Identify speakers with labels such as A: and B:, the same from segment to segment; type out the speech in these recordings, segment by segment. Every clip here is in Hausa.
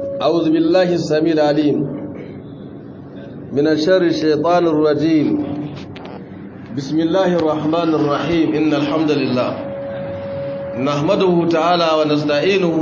A: أعوذ بالله السميع العليم من الشر الشيطان الرجيم بسم الله الرحمن الرحيم إن الحمد لله نحمده تعالى ونستعينه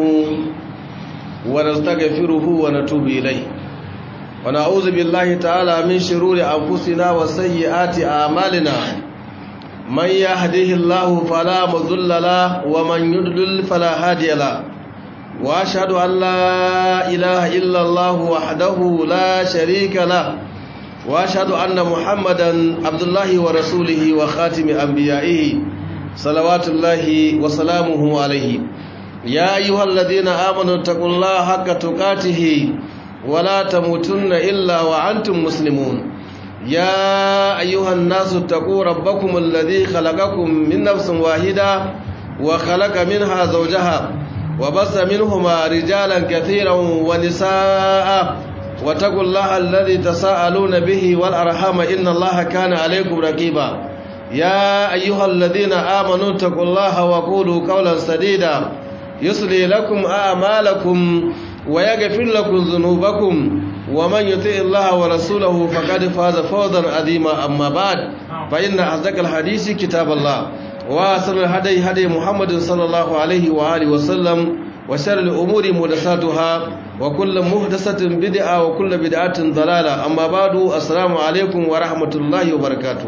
A: ونستغفره ونتوب إليه ونعوذ بالله تعالى من شرور أنفسنا وسيئات أعمالنا من يهده الله فلا مضل له ومن يضلل فلا هادي له واشهد ان لا اله الا الله وحده لا شريك له واشهد ان محمدا عبد الله ورسوله وخاتم انبيائه صلوات الله وسلامه عليه يا ايها الذين امنوا اتقوا الله حق تقاته ولا تموتن الا وانتم مسلمون يا ايها الناس اتقوا ربكم الذي خلقكم من نفس واحده وخلق منها زوجها وبث منهما رجالا كثيرا ونساء واتقوا الله الذي تساءلون به والأرحام إن الله كان عليكم رقيبا يا أيها الذين آمنوا اتقوا الله وقولوا قولا سديدا يصلي لكم أعمالكم ويغفر لكم ذنوبكم ومن يطع الله ورسوله فقد فاز فوزا عظيما أما بعد فإن أصدق الحديث كتاب الله وأحسن الهدي هدي محمد صلى الله عليه وآله وسلم وشر الأمور محدثاتها وكل محدثة بدعة وكل بدعة ضلالة أما بعد السلام عليكم ورحمة الله وبركاته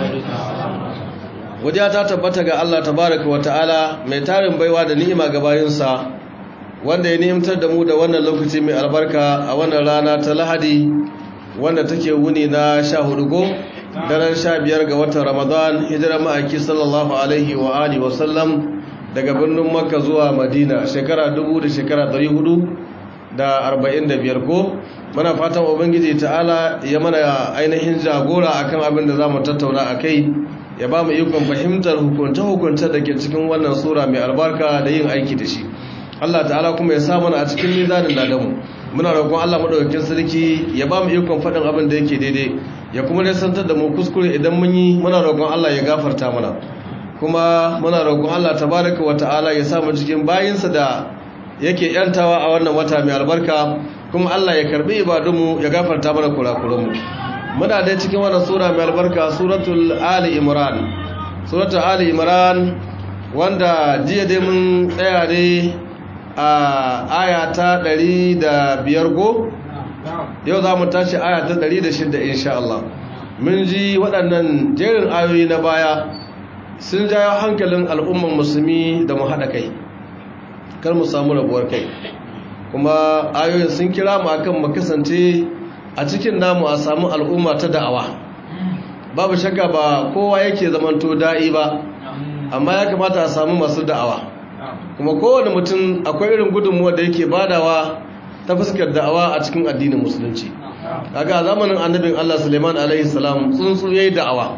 A: Wajiya ta tabbata ga Allah tabaraka wa ta'ala mai tarin baiwa da ni'ima ga bayinsa wanda ya ni'imtar da mu da wannan lokaci mai albarka a wannan rana ta Lahadi wanda take wuni na sha hudu go daren sha biyar ga watan ramadan hijira ma'aiki sallallahu alaihi wa alihi wasallam daga birnin makka zuwa madina shekara dubu da shekara dari hudu da arba'in da biyar ko mana fatan ubangiji ta'ala ya mana ainihin jagora akan abin da za mu tattauna a kai ya ba mu ikon fahimtar hukunce-hukunce da ke cikin wannan sura mai albarka da yin aiki da shi allah ta'ala kuma ya sa mana a cikin mizanin ladamu muna roƙon allah maɗaukakin sarki ya ba mu ikon faɗin abin da yake daidai ya kuma nisantar da mu kuskure idan mun yi muna roƙon Allah ya gafarta mana kuma muna roƙon Allah tabaraka wa ta'ala ya sa mu cikin bayinsa da yake yantawa a wannan wata mai albarka kuma Allah ya karbi ibadunmu ya gafarta mana kurakuranmu muna dai cikin wannan sura mai albarka suratul ali imran suratul ali imran wanda jiya dai mun tsaya ne a aya ta 105 go yau za mu tashi aya ta 106 insha Allah mun ji waɗannan jerin ayoyi na baya sun jayo hankalin al'umman musulmi da mu haɗa kai kar mu samu rabuwar kai kuma ayoyin sun kira mu akan mu kasance a cikin namu a samu al'umma ta da'awa babu shakka ba kowa yake zamanto da'i ba amma ya kamata a samu masu da'awa kuma kowane mutum akwai irin gudunmuwa da yake badawa ta fuskar da'awa a cikin addinin musulunci kaga zamanin annabin Allah Suleiman alaihi salam tsuntsu yayi da'awa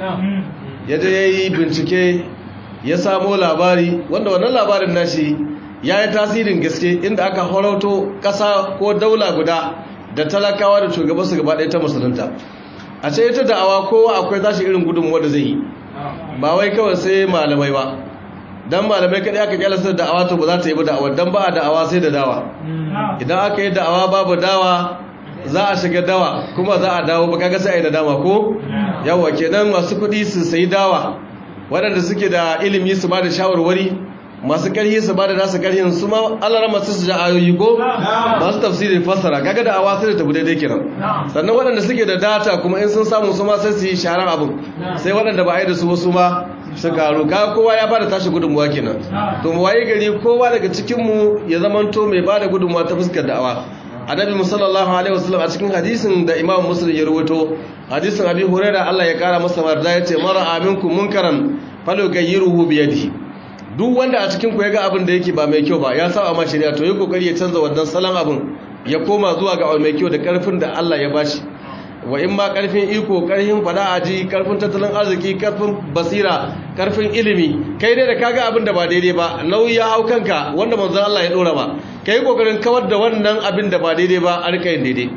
A: yaje yayi bincike ya samo labari wanda wannan labarin nashi yayi tasirin gaske inda aka horauto kasa ko daula guda da talakawa da shugabansu gaba ɗaya ta musulunta a ce ita da'awa kowa akwai tashi irin gudunmuwa da zai yi ba wai kawai sai malamai ba dan malamai kadai aka kyalasa da da'awa to ba za ta yi ba da'awa dan ba a da'awa sai da dawa idan aka yi da'awa babu dawa za a shiga dawa kuma za a dawo ba kaga sai a yi nadama ko yawa kenan masu kuɗi su sayi dawa waɗanda suke da ilimi su ba da shawarwari masu ƙarhi su ba da nasu ƙarhin su ma Allah masu su ja ayoyi ko masu tafsirin fassara kaga da awa sai da tafi daidai kiran sannan waɗanda suke da data kuma in sun samu su ma sai su yi sharar abin sai waɗanda ba a yi da su wasu ma su karu ka kowa ya bada tashi gudunmuwa kenan to mu waye gari kowa daga cikin mu ya zamanto mai bada gudunmuwa ta fuskar da'awa annabi sallallahu alaihi wasallam a cikin hadisin da imam muslim ya rawaito hadisin abi hurairah Allah ya kara masa marda yace mara aminkum munkaran falyughayyirhu bi yadihi duk wanda a cikin ku ya ga abin da yake ba mai kyau ba ya saba ma shari'a to yi kokari ya canza wannan salon abin ya koma zuwa ga mai kyau da karfin da Allah ya bashi wa in ma karfin iko karfin fada aji karfin tattalin arziki karfin basira karfin ilimi kai dai da kaga abin da ba daidai ba nauyi ya hau kanka wanda manzon Allah ya dora ba kai kokarin kawar da wannan abin da ba daidai ba a rika yin daidai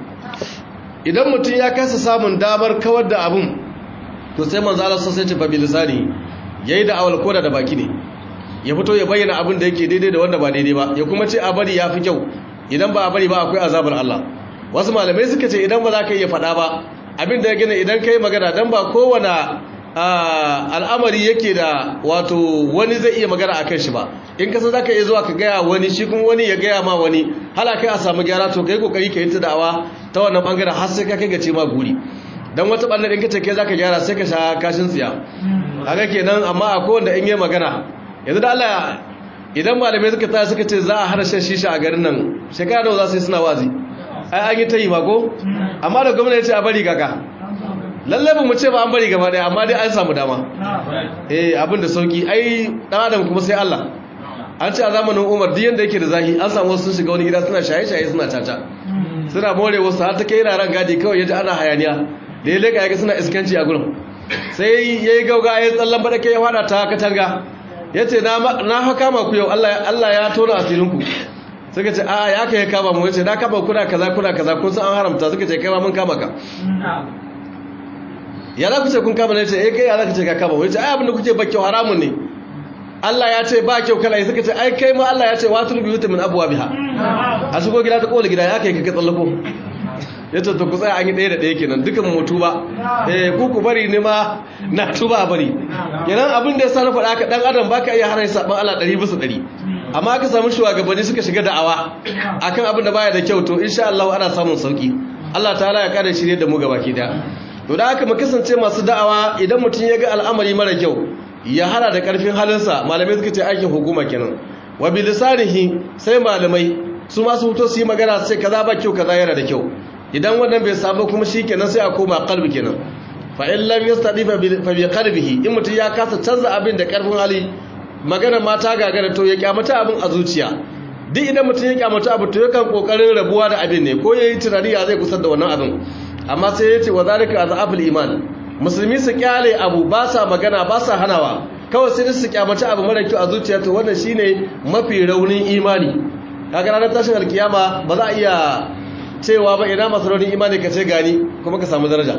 A: idan mutum ya kasa samun damar kawar da abin to sai manzon Allah sai ce fa bilisani yayi da awal koda da baki ne ya fito ya bayyana abin da yake daidai da wanda ba daidai ba ya kuma ce a bari ya fi kyau idan ba a bari ba akwai azabar Allah wasu malamai suka ce idan ba za ka iya faɗa ba abin da ya gina idan ka yi magana don ba kowane al'amari yake da wato wani zai iya magana a kan shi ba in kasa za ka iya zuwa ka gaya wani shi kuma wani ya gaya ma wani hala kai a samu gyara to ka yi kokari ka yi ta da'awa ta wannan bangaren har sai ka kai ga ce ma guri don wata ɓallar in ka ce kai za ka gyara sai ka sha kashin tsiya haka kenan amma a kowanne in yi magana yanzu da Allah idan malamai suka tsaya suka ce za a hana shan shisha a garin nan shekara nawa za su yi suna wazi ai an yi ta yi ba ko amma da gwamnati ce a bari kaka lallai ba mu ce ba an bari gaba daya amma dai an samu dama eh abin da sauki ai dan adam kuma sai Allah an ce a zamanin Umar duk yanda yake da zahi an samu wasu sun shiga wani gida suna shaye-shaye suna caca suna more wasu har ta kai ran gadi kawai yaji ana hayaniya da ya leka yaga suna iskanci a gurin sai yayi gauga ya tsallan bada kai ya fada ta katanga yace na na fa kama ku yau Allah Allah ya tona asirin ku suka ce a ya kai kama mu yace na kama kuna kaza kuna kaza kun san an haramta suka ce kai ma mun kama ka ya za ku ce kun kama ne ce eh kai ya za ku ce ka kama wai ce ai abinda kuke ba kyau haramun ne Allah ya ce ba kyau kala suka ce ai kai ma Allah ya ce wa tun biyuta min abwabiha a shigo gida ta kola gida ya kai ka tsallako ya ce to ku tsaya an yi ɗaya da ɗaya kenan dukan mu tuba eh ku ku bari ne ma na tuba bari kenan abin da ya sa na faɗa ka dan adam baka iya hana saban Allah ɗari bisa ɗari amma aka samu shugabanni suka shiga da'awa akan abin da baya da kyau to insha Allah ana samun sauki Allah ta'ala ya kare shirye da mu gabaki daya to da haka mu kasance masu da'awa idan mutum ya ga al'amari mara kyau ya hada da karfin halinsa malamai suka ce aikin hukuma kenan wa bi lisanihi sai malamai su ma su fito su yi magana sai kaza ba kyau kaza yana da kyau idan wannan bai samu kuma shikenan sai a koma qalbi kenan fa in lam yastadi fa bi qalbihi in mutum ya kasa canza abin da karfin hali magana ma ta gagara to ya kyamata abin a zuciya duk idan mutum ya kyamata abu to yakan kokarin rabuwa da abin ne ko yayi tunani ya zai kusar da wannan abin amma sai ya ce wa zalika azabul iman musulmi su kyale abu ba sa magana ba sa hanawa kawai sai su kyamaci abu mara kyau a zuciya to wannan shine mafi raunin imani kaga ranar tashin alkiyama ba za a iya cewa ba ina masu raunin imani ka ce gani kuma ka samu daraja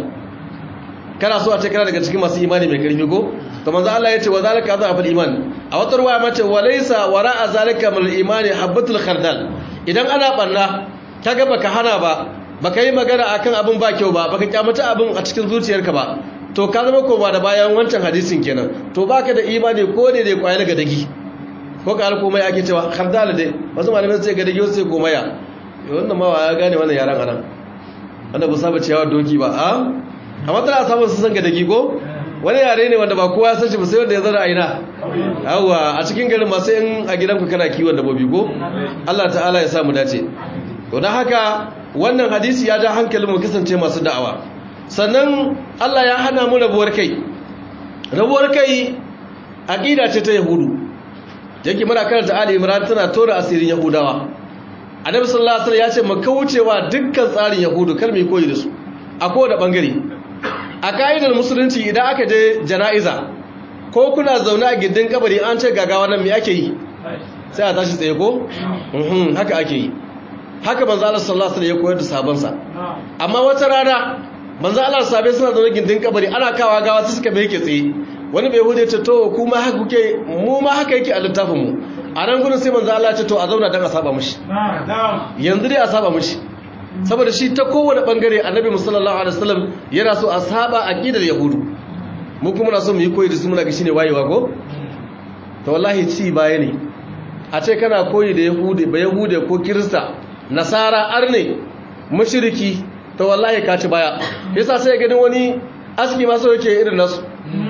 A: kana so a ce kana daga cikin masu imani mai karfi ko to manzo Allah ya ce wa zalika azabul iman a wata ruwaya mace wa laysa wara'a zalika min imani habatul khardal idan ana banna kaga baka hana ba baka yi magana akan abin ba kyau ba baka kyamata abin a cikin zuciyarka ba to ka zama koma da bayan wancan hadisin kenan to baka da imani ko ne da kwayar ga dagi ko ka alkomai ake cewa khardal dai wasu malamai sai ga dagi wasu sai komaya wannan ma ya gane wannan yaran anan wanda ba saba ciyawa doki ba a amma tana samun su san ga dagi ko wani yare ne wanda ba kowa san shi ba sai wanda ya zara aina yawa a cikin garin masu in a gidanku kana kiwon dabbobi ko Allah ta'ala ya sa mu dace to dan haka wannan hadisi ya ja hankalin mu kasance masu da'awa sannan Allah ya hana mu rabuwar kai rabuwar kai aqida ce ta yahudu yake muna karanta Ali Imran tana tora asirin yahudawa Annabi sallallahu alaihi wasallam ya ce mu kaucewa dukkan tsarin yahudu kar mu koyi da su a kowane bangare a ka'idar musulunci idan aka je jana'iza ko kuna zaune a gindin kabari an ce gagawa nan me ake yi sai a tashi tsaye ko haka ake yi haka manzo Allah sallallahu alaihi wasallam ya koyar da sabansa amma wata rana manzo Allah sabai suna zaune gindin kabari ana kawa gawa su suka yake tsaye wani bai hude ce to kuma haka kuke mu ma haka yake a littafin mu a nan gudun sai manzo Allah ya ce to a zauna dan a saba mishi yanzu dai a saba mishi saboda shi ta kowane bangare annabi musallallahu alaihi wasallam yana so a saba aqidar yahudu mu kuma na so mu yi koyi da su muna ga shine wayewa ko to wallahi ci baya ne a ce kana koyi da yahudi ba yahude ko kirista nasara arne mushriki to wallahi ka ci baya yasa sai ganin wani aski ma so yake irin nasu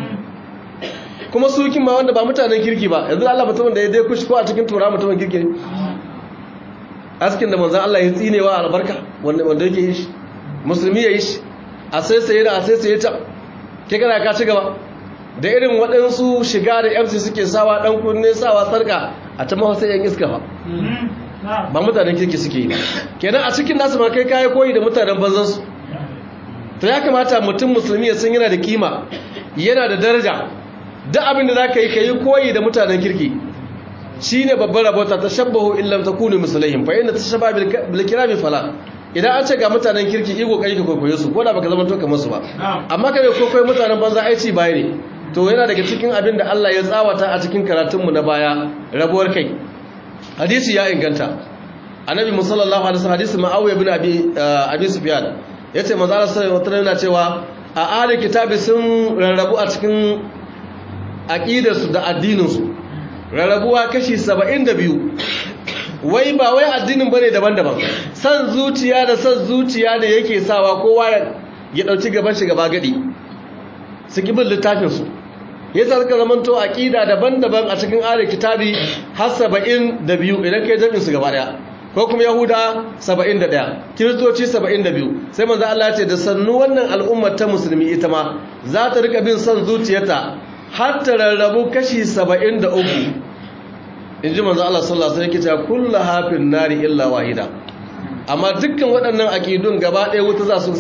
A: kuma su kin ma wanda ba mutanen kirki ba yanzu Allah mutumin da ya dai kushi ko a cikin tura mutumin kirki ne askin da manzan Allah ya tsinewa albarka wanda wanda yake yi shi musulmi ya yi shi a sai sai da a sai sai ta ke kana ka ci gaba da irin waɗansu shiga da MC suke sawa ɗan kunne sawa sarka a ta mawa sai yan iska ba ba mutanen kirki suke yi kenan a cikin nasu ma kai kayi koyi da mutanen banzan su to ya kamata mutum musulmi ya san yana da kima yana da daraja duk abin da zaka yi kayi koyi da mutanen kirki shine babbar rabota ta shabbahu illam takunu mislaihim fa inna tashabba bil kirami fala idan an ce ga mutanen kirki iko kai ka kokoye su ko da baka zama to kamar su ba amma kai kokoye mutanen banza aici baya ne to yana daga cikin abin da Allah ya tsawata a cikin karatun mu na baya rabuwar kai hadisi ya inganta annabi musallallahu alaihi wasallam hadisi ma'awiya bin abi abi sufyan yace manzo Allah sallallahu alaihi wasallam cewa a ahli kitabi sun rarrabu a cikin aqidarsu da addininsu rarrabuwa kashi 72 wai ba wai addinin bane daban-daban san zuciya da san zuciya da yake sawa kowa ya dauki gaban shi gaba gadi su kibin littafin su yasa suka zamanto aqida daban-daban a cikin ahli kitabi har 72 idan kai jami'in su gaba daya ko kuma yahuda 71 kiristoci 72 sai manzo Allah ya ce da sannu wannan al'ummar ta musulmi ita ma za ta rika bin son zuciyarta har ta rarrabu kashi 73 inji manzo Allah sallallahu alaihi wasallam yake cewa kullu hafin nari illa wahida amma dukkan waɗannan akidun gaba ɗaya wuta za su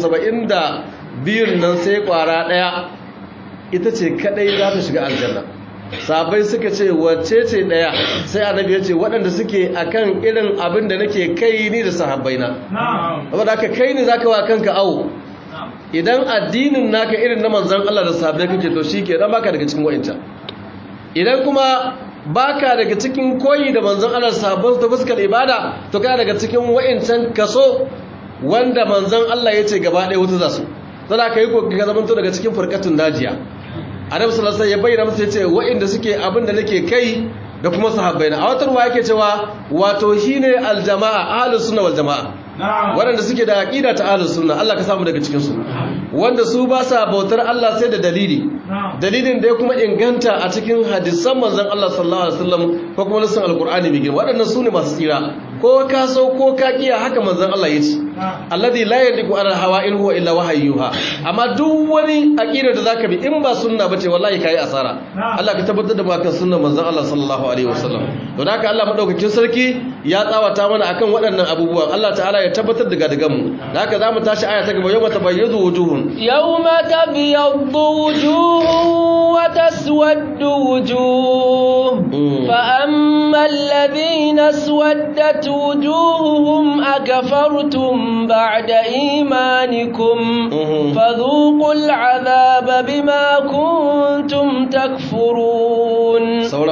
A: 72 nan sai kwara ɗaya ita ce kadai za ta shiga aljanna sabai suka ce wacce ce daya sai annabi ya ce waɗanda suke akan irin abin da nake kai ni da sahabbaina saboda haka kai ne zaka wa kanka awo idan addinin naka irin na manzon Allah da sahabbai kake to shike dan baka daga cikin wa'inta idan kuma baka daga cikin koyi da manzon Allah da sahabbai ta fuskar ibada to kana daga cikin wa'incan kaso wanda manzon Allah ya ce gaba ɗaya wuta za su zaka kai ko ka zamanto daga cikin furqatun najiya annabi sallallahu alaihi ya bayyana musu yace wa'inda suke abin da nake kai da kuma sahabbaina a watar wa yake cewa wato shine aljamaa ahlus sunna wal jamaa waɗanda suke da aqida ta ahlus sunna Allah ka samu daga cikin su wanda su ba sa bautar Allah sai da dalili dalilin da ya kuma inganta a cikin hadisan manzon Allah sallallahu alaihi wasallam ko kuma nasin alqur'ani mai girma waɗannan su ne masu tsira ko ka so ko ka kiya haka manzon Allah yace alladhi la yandiku ala hawa in huwa illa wahayyuha amma duk wani aqida da zaka bi in ba sunna bace wallahi kai asara Allah ka tabbatar da mu akan sunnar manzon Allah sallallahu alaihi wasallam to haka Allah madaukakin sarki ya tsawata mana akan waɗannan abubuwan Allah ta'ala ya tabbatar da gadagan mu da haka zamu tashi aya ta gaba yawma tabayyadu wujuhun
B: yawma tabyaddu wujuhun wa taswaddu wujuh fa amma alladhina aswaddat wujuhuhum akafartum بعد إيمانكم فذوقوا العذاب بما كنتم تكفرون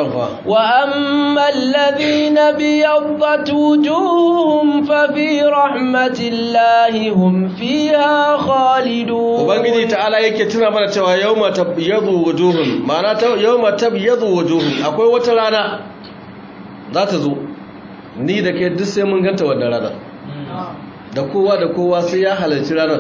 B: وأما الذين بيضت وجوههم ففي رحمة الله هم فيها خالدون
A: وبنجي تعالى yake tuna mana cewa yawma tabyadu wujuhum ma'ana ta yawma tabyadu wujuhum akwai wata rana za ta zo ni da ke duk sai mun ganta wannan rana da kowa da kowa sai ya halarci ranar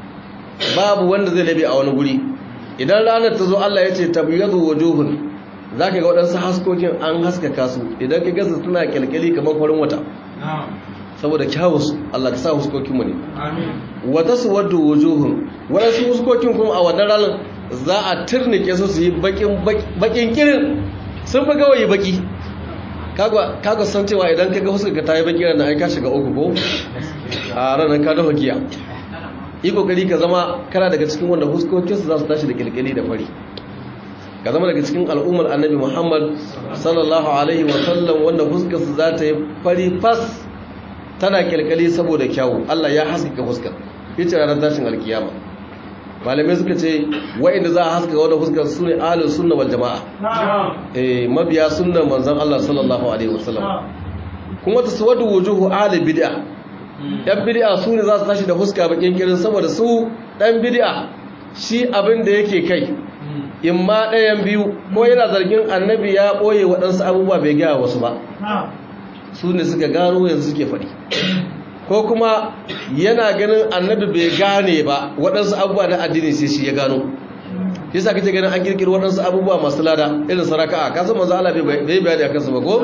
A: babu wanda zai labe a wani guri idan ranar ta zo Allah ya ce tabyadu wujuhun zaka ga waɗansu haskokin an haskaka su idan ka gasa suna kyalkyali kamar farin wata saboda kyawun su Allah ka sa huskokin mu ne wa taswaddu wujuhun waɗansu huskokin kuma a wannan ranar za a turnike su su yi bakin bakin kirin sun fi gawayi baki kaga san cewa idan kaga huskarka ta yi baki ranar aika shiga uku ko a ranar ka dafa giya yi kokari ka zama kana daga cikin wanda huskokinsu za su tashi da kilkili da fari ka zama daga cikin al'ummar annabi muhammad sallallahu alaihi wasallam wanda huskarsu za ta yi fari fas tana kilkili saboda kyawu allah ya haskaka huskar ita ranar tashin alkiyama malamai suka ce wa'inda za a haska wadda fuskar su ne ahalin sunna wal jama'a eh mabiya sunnan manzon Allah sallallahu alaihi wasallam kuma ta sawadu wujuhu ahli bid'a yan bid'a su ne za su tashi da fuska bakin kirin saboda su dan bid'a shi abin da yake kai in ma ɗayan biyu ko yana zargin annabi ya ɓoye waɗansu abubuwa bai gaya wasu ba su ne suka gano yanzu suke faɗi ko kuma yana ganin annabi bai gane ba waɗansu abubuwa na addini sai shi ya gano shi sa kake ganin an kirkiri waɗansu abubuwa masu lada irin sa raka'a ka san manzo Allah bai bayani akan su ba ko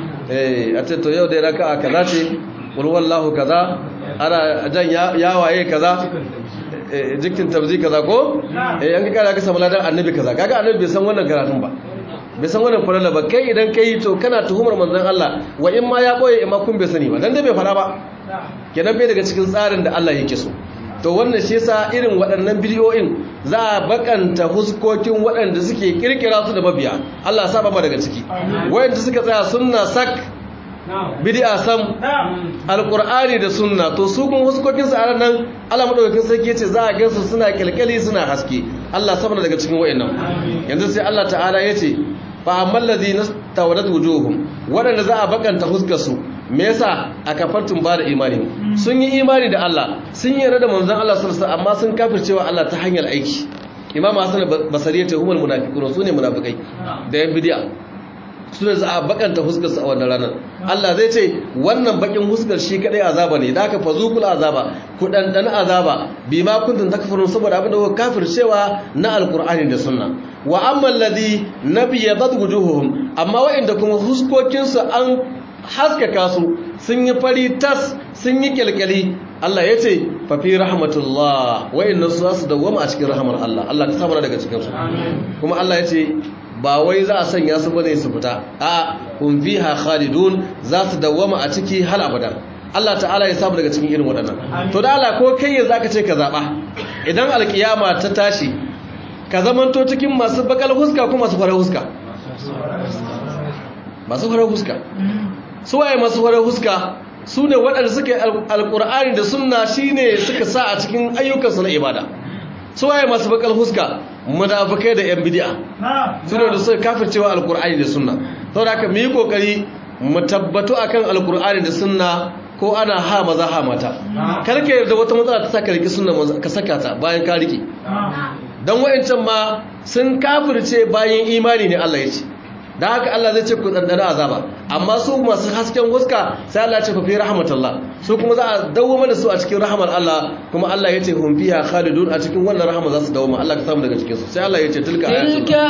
A: eh a ce to yau dai raka'a kaza ce qul wallahu kaza ana jan ya waye kaza jikin tabzi kaza ko eh an kara ka samu ladan annabi kaza kaga annabi bai san wannan karatun ba bai san wannan farala ba kai idan kai to kana tuhumar manzon Allah wa in ma ya boye in ma kun bai sani ba dan dai bai fara ba kenan bai daga cikin tsarin da Allah yake so to wannan shi yasa irin waɗannan bidiyoyin za a bakanta huskokin waɗanda suke kirkira su da mabiya Allah ya saba ma daga ciki wayanda suka tsaya sunna sak bid'a sam alqur'ani da sunna to su kun huskokin su a nan Allah madaukakin sarki yace za a gansu suna kilkali suna haske Allah saba daga cikin wayannan yanzu sai Allah ta'ala yace fa ammal ladina tawadat wujuhum waɗanda za a bakanta huskar su me yasa a kafartun ba da imani sun yi imani da Allah sun yi da manzon Allah sallallahu alaihi amma sun kafircewa Allah ta hanyar aiki imam hasan basari ya ce humul munafiqun su ne munafikai da yan bid'a su ne za a bakanta huskar su a wannan ranar Allah zai ce wannan bakin huskar shi kadai azaba ne da aka fazukul azaba ku dandan azaba bima kuntum takfurun saboda abin da kuka kafircewa na alqur'ani da sunna wa amma alladhi nabiyadat wujuhuhum amma wa'inda kuma huskokin su an haskaka su sun yi fari tas sun yi kyalkyali Allah ya ce fafi rahmatullah wa'inda su za su dawwama a cikin rahamar Allah Allah ka samu daga cikin su kuma Allah ya ce ba wai za a sanya su bane su fita a hum fiha khalidun za su dawwama a ciki hal abada Allah ta'ala ya samu daga cikin irin waɗannan to da Allah ko kai yanzu aka ce ka zaba idan alkiyama ta tashi ka zamanto cikin masu bakal huska ko masu farar huska masu farar huska su waye masu farar huska su ne waɗanda suka yi alƙur'ani da sunna shine suka sa a cikin ayyukansu na ibada su waye masu bakal huska munafikai da yan bid'a su ne da suka kafircewa alƙur'ani da sunna saboda haka mu yi kokari mu tabbatu akan alƙur'ani da sunna ko ana ha maza ha mata kar ka yarda wata matsala ta saka riki sunna ka saka ta bayan ka riki dan wa'ancan ma sun kafirce bayan imani ne Allah ya ce da haka Allah zai ce ku dandana azaba amma su masu hasken huska sai Allah ya ce fa fi rahmatullah su kuma za a dawo mana su a cikin rahmar Allah kuma Allah ya ce hum fiha khalidun a cikin wannan rahama za su dawo Allah ka samu daga cikin su sai Allah ya ce tilka
B: tilka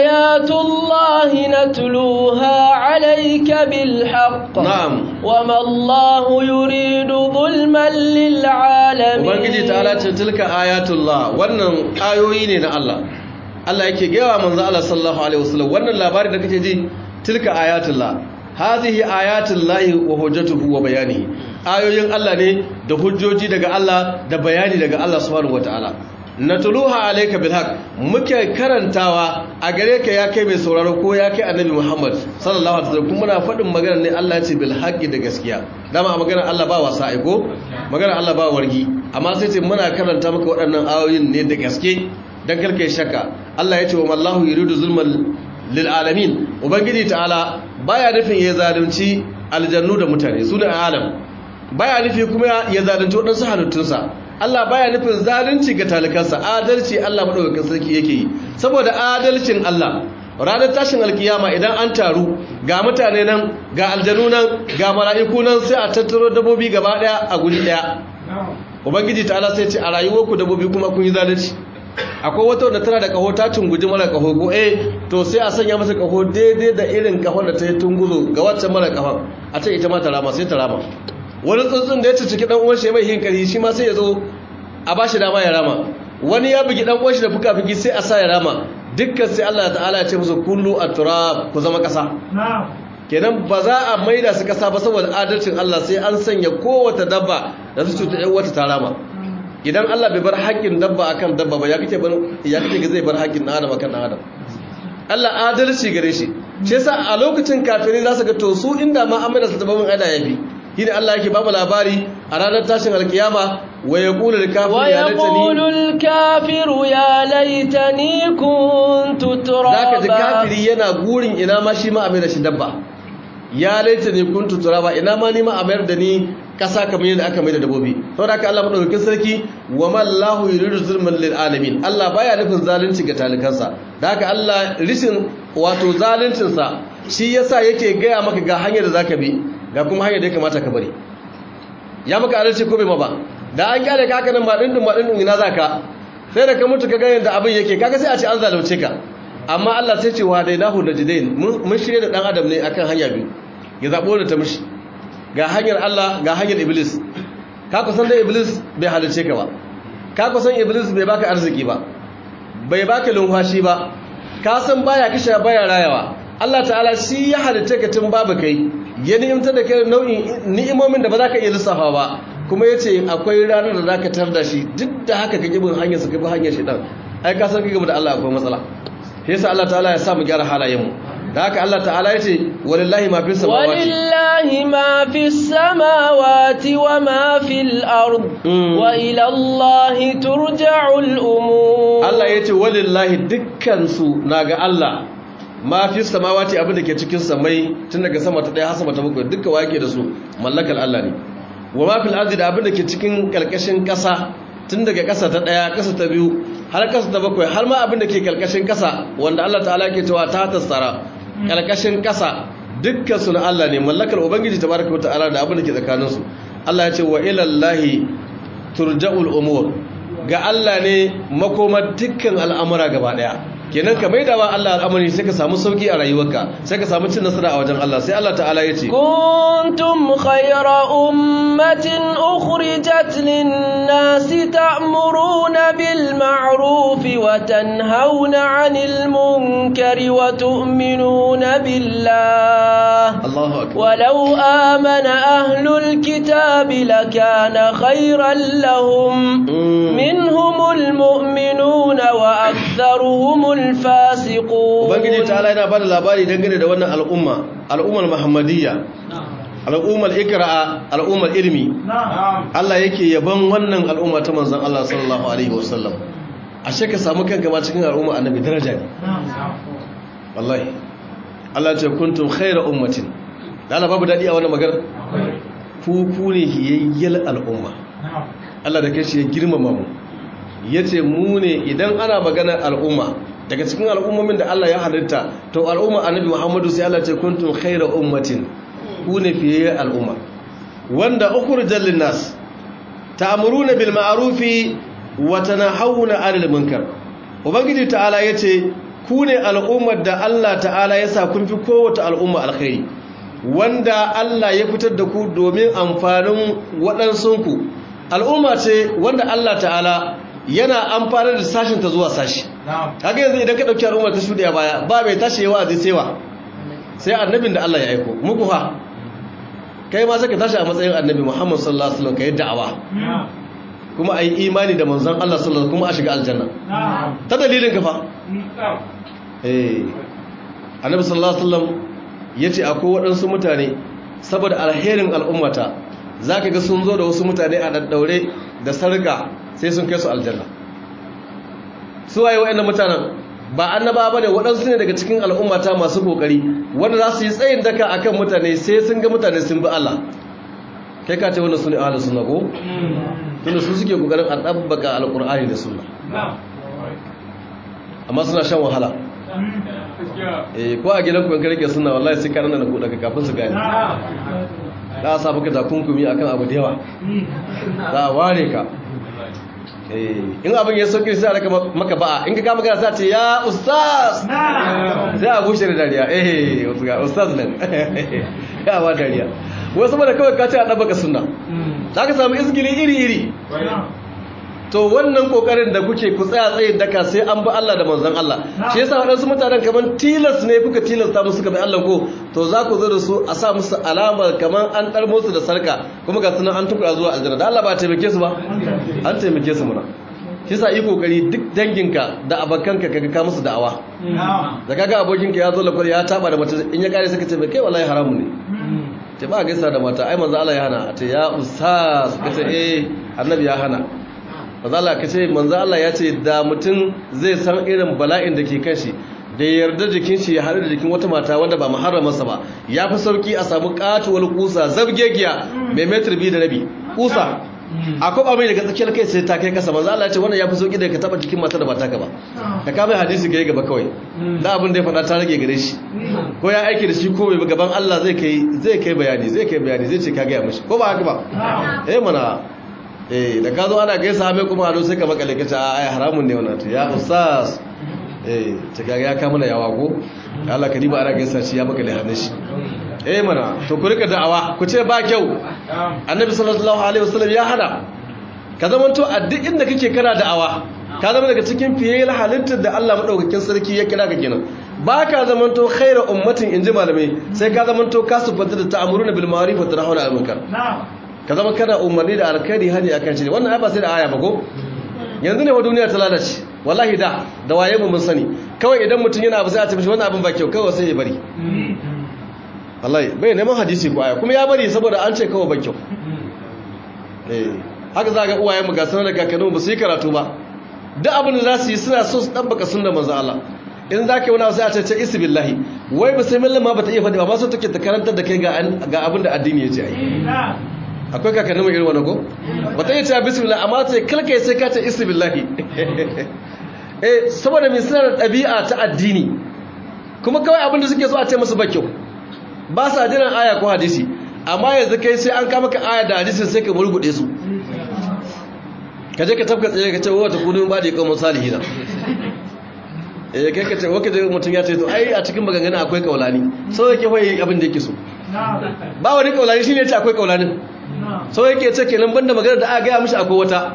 B: ayatullahi natluha alayka bil haqq
A: na'am
B: wama Allah yuridu zulman lil alamin
A: ubangiji ta'ala ce tilka ayatullah wannan ayoyi ne na Allah Allah yake gaya manzo Allah sallallahu alaihi wasallam wannan labari da kake ji tilka ayatullah hadhihi ayatullahi wa hujjatuhu wa bayanihi ayoyin Allah ne da hujjoji daga Allah da bayani daga Allah subhanahu wataala natluha alayka bil haqq muke karantawa a gare ka ya kai mai sauraro ko ya kai annabi Muhammad sallallahu alaihi wasallam kuma muna faɗin magana ne Allah ya ce bil haqqi da gaskiya dama magana Allah ba wasa aiko magana Allah ba wargi amma sai ce muna karanta maka waɗannan ayoyin ne da gaske dan karkai shakka Allah ya ce wa mallahu yuridu zulman lil alamin ubangiji ta'ala baya nufin ya zalunci aljannu da mutane su ne alam baya nufi kuma ya zalunci wadansu halittunsa Allah baya nufin zalunci ga talikansa adalci Allah madaukakin sarki yake yi saboda adalcin Allah ranar tashin alkiyama idan an taru ga mutane nan ga aljanu nan ga mala'iku nan sai a tattaro dabbobi gaba daya a guri daya ubangiji ta'ala sai ce a rayuwarku dabbobi kuma kun yi zalunci akwai wata wadda tana da kaho ta tunguji mara kaho ko eh to sai a sanya masa kaho daidai da irin kahon da ta yi tunguzo ga waccan mara kahon a ce ita ma ta rama sai ta rama wani tsuntsun da ya ciki dan uwan shi mai hinkari shi ma sai ya zo a bashi dama ya rama wani ya bugi dan uwan shi da fuka-fuki sai a sa ya rama dukkan sai Allah ta'ala ya ce musu kullu at-turab ku zama kasa kenan ba za a maida su kasa ba saboda adalcin Allah sai an sanya kowace dabba da su cuta yan wata ta rama idan Allah bai bar haƙƙin dabba akan dabba ba ya kake bar ya kake zai bar haƙƙin dan adam akan dan adam Allah adalci gare shi shi yasa a lokacin kafirai za su ga to su inda ma amana su dabbabin ada yafi shine Allah yake babu labari a ranar tashin alkiyama wa yaqulu al-kafiru ya laitani
B: wa yaqulu al-kafiru ya laitani kuntu turaba
A: zaka ji kafiri yana gurin ina ma shi ma amana shi dabba ya laitani kuntu turaba ina ma ni ma amar da ni kasa kamar yadda aka mai da dabobi saboda haka Allah madaukakin sarki wa mallahu yuridu zulman lil alamin Allah baya nufin zalunci ga talikansa da haka Allah rishin wato zaluncin sa shi yasa yake gaya maka ga hanyar da zaka bi ga kuma hanyar da ya kamata ka bari ya maka adalci ko bai ma ba da an kyale ka haka nan ba dindin ba dindin ina zaka sai da ka mutu ka ga yadda abin yake kaga sai a ce an zalunce ka amma Allah sai ce wa dainahu najdain mun shirye da dan adam ne akan hanya biyu ya zabo da ta mishi ga hanyar Allah ga hanyar Iblis ka kusan da Iblis bai halice ka ba ka kusan Iblis bai baka arziki ba bai baka lumfashi ba ka san baya kisha baya rayawa Allah ta'ala shi ya halice ka tun babu kai ya ni'imta da kai nau'in ni'imomin da ba za ka iya lissafa ba kuma ya ce akwai ranar da za ka tar da shi duk da haka ka gibin hanyar su ka bi hanyar shi ɗan ai ka san ka gaba da Allah akwai matsala shi yasa Allah ta'ala ya sa mu gyara halayenmu da haka Allah ta'ala ya ce walillahi ma fi samawati
B: walillahi ma fi samawati wa ma fil ard wa ila Allah turja'ul umur
A: Allah ya ce walillahi dukkan su naga Allah ma fi samawati abin da ke cikin samai tun daga sama ta daya har sama ta bakwai duka wake da su mallakar Allah ne wa ma fil ardi da abin da ke cikin kalkashin kasa tun daga kasa ta daya kasa ta biyu har kasa ta bakwai har ma abin da ke kalkashin kasa wanda Allah ta'ala ke cewa ta tasara kalkashin kasa dukkan su na Allah ne mallakar ubangiji tabaraka ta'ala da abin da ke tsakanin su Allah ya ce wa ila Allahi turja'ul umur ga Allah ne makomar dukkan al'amura gaba daya kenan ka maida wa Allah al'amari sai ka samu sauki a rayuwarka sai ka samu cin nasara a wajen Allah sai Allah ta'ala ya ce
B: kuntum khayra ummatin ukhrijat lin-nasi ta'muruna bil ma'ruf wa tanhauna 'anil munkari wa tu'minuna billah
A: Allahu akbar
B: walau amana ahlul kitabi lakana khayran lahum minhumul mu'minuna wa aktharuhum fasiqun
A: ubangiji ta'ala yana bada labari dangane da wannan al'umma al'ummar muhammadiyya al'ummar ikra'a al'ummar ilmi Allah yake yaban wannan al'umma ta manzon Allah sallallahu alaihi wasallam ashe ka samu kanka ma cikin al'umma annabi daraja ne wallahi Allah ce kuntum khayra ummatin dala babu dadi a wannan magana ku ku ne hiyayyal al'umma Allah da kashi ya girmama mu yace mu ne idan ana maganar al'umma daga cikin al'ummomin da Allah ya halitta to al'umma annabi Muhammadu sai Allah ce kuntum khayra ummatin ku ne fiye al'umma wanda ukhrijal linnas ta'muruna bil ma'rufi wa tanahawna 'anil munkar ubangiji ta'ala yace ku ne al'ummar da Allah ta'ala ya sa kun fi kowace al'umma alkhairi wanda Allah ya fitar da ku domin amfanin waɗansunku al'umma ce wanda Allah ta'ala yana amfanar da sashin ta zuwa sashi haka yanzu idan ka dauki al'ummar ta shuɗe a baya ba mai tashi yawa zai sewa sai annabin da Allah ya aiko muku fa kai ma saka tashi a matsayin annabi Muhammad sallallahu alaihi wasallam kai da'awa kuma ayi imani da manzon Allah sallallahu kuma a shiga aljanna ta dalilin ka fa eh annabi sallallahu alaihi wasallam yace akwai waɗansu mutane saboda alherin al'ummata zaka ga sun zo da wasu mutane a daddaure da sarka sai sun kai su aljanna su waye wayannan mutanen ba annaba bane waɗansu ne daga cikin al'ummata masu kokari wanda za su yi tsayin daka akan mutane sai sun ga mutane sun bi Allah kai ka ce wannan sune ahlus sunna ko tunda su suke kokarin a dabbaka alqur'ani da sunna amma suna shan wahala eh ko a gidan ku in rike sunna wallahi sai ka nan ku daga kafin su gane za a sa maka takunkumi akan abu da yawa za a ware ka in abin ya sauki sai a raka maka ba'a in ka kama gana sai ce ya ustaz sai a bushe da dariya eh wasu ga ustaz nan ya ba dariya wasu ba da kawai ka ce a ɗabaka suna za ka samu izgili iri-iri to wannan kokarin da kuke ku tsaya tsayin daka sai an bi Allah da manzon Allah shi yasa waɗansu mutanen kaman tilas ne kuka tilasta musu ka bi Allah ko to za ku zo da su a sa musu alama kaman an dar musu da sarka kuma ga sunan an tukura zuwa aljanna da Allah ba taimake su ba an taimake su muna shi yasa yi kokari duk danginka da abakanka kaga ka musu da'awa da kaga abokinka ya zo lakwar ya taba da mace in ya kare suka ce mai kai wallahi haramu ne ce ba gaisa da mata ai manzo Allah ya hana ce ya ustaz kace eh annabi ya hana mazala ka ce manzo Allah ya ce da mutum zai san irin bala'in da ke kan shi da yarda jikin shi ya haɗu da jikin wata mata wanda ba muharramarsa ba ya fi sauki a samu katuwar kusa zabgegiya mai metar biyu da rabi kusa a kwaba mai daga tsakiyar kai sai ta kai kasa manzo Allah ya ce wannan ya fi sauki da ka taba jikin mata da ba taka ba ka kama hadisi ga gaba kawai da abin da ya faɗa ta rage gare shi ko ya aiki da shi ko bai gaban Allah zai kai zai kai bayani zai kai bayani zai ce ka ga mishi ko ba haka ba eh mana eh da ka zo ana gaisa mai kuma ado sai ka makale kace ai haramun ne wannan to ya ustaz eh ta kaga ya kama na yawa ko Allah ka diba ana gaisa shi ya makale hannun shi eh mana to ku rika da'awa ku ce ba kyau annabi sallallahu alaihi wasallam ya hana ka zamanto a duk inda kake kana da'awa ka zama daga cikin fiyayyar halittar da Allah madaukakin sarki ya kira ka kenan ba ka zamanto khairu ummatin inji malamai sai ka zamanto ka sufanta da ta'amuruna bil ma'ruf wa tanhauna 'anil munkar ka zama kana umarni da alkhairi hani akan shi wannan ai ba sai da aya ba ko yanzu ne wa duniya ta lalace wallahi da da waye mu mun sani kawai idan mutum yana abu sai a ce mishi wannan abin ba kyau kawai sai ya bari wallahi bai neman hadisi ko aya kuma ya bari saboda an ce kawai ba kyau eh haka za ga uwayen mu ga sanar da kakanni ba su yi karatu ba duk abin da za su yi suna so su dabbaka sunnar manzo Allah in za ka yi wani abu sai a ce isi billahi wai bismillah ma ba ta iya faɗi ba ma so take ta karantar da kai ga abin da addini ya ce ai akwai kakannin mai irin wani ko ba ta iya cewa bismillah amma ta kalka sai ka ce isi billahi eh saboda mai suna da ɗabi'a ta addini kuma kawai abin da suke so a ce musu ba kyau ba sa jiran aya ko hadisi amma yanzu kai sai an kama ka aya da hadisin sai ka murgude su ka je ka tafka tsaye ka ce wata kudin ba da ya kawo salihina eh kai ka ce waka je mutum ya ce to ai a cikin maganganu akwai kaulani sau yake hoye abin da yake so ba wani kaulani shine ya ce akwai kaulanin sau yake ce kenan banda magana da aka gaya mishi akwai wata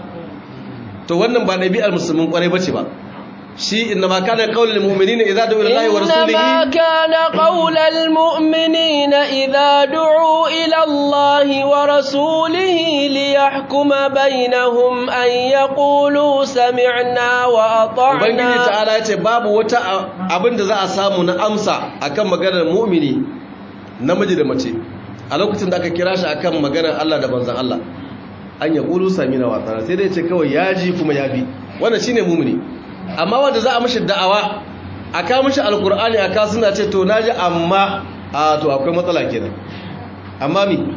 A: to wannan ba ɗabi'ar musulmin kwarai bace ba shi inna ma kana qaulul mu'minina idza du'u ila Allah wa rasulihi
B: inna ma kana qaulul mu'minina idza du'u ila Allah wa rasulihi liyahkuma bainahum an yaqulu sami'na wa ata'na
A: ubangiji ta'ala yace babu wata abinda za a samu na amsa akan maganar mu'mini namiji da mace a lokacin da aka kira shi akan maganar Allah da banzan Allah an yaqulu sami'na wa ata'na sai dai ce kawai yaji kuma ya bi wannan shine mu'mini amma wanda za a mishi da'awa a kawo mishi alkur'ani a kawo suna ce to naji amma a to akwai matsala kenan amma mi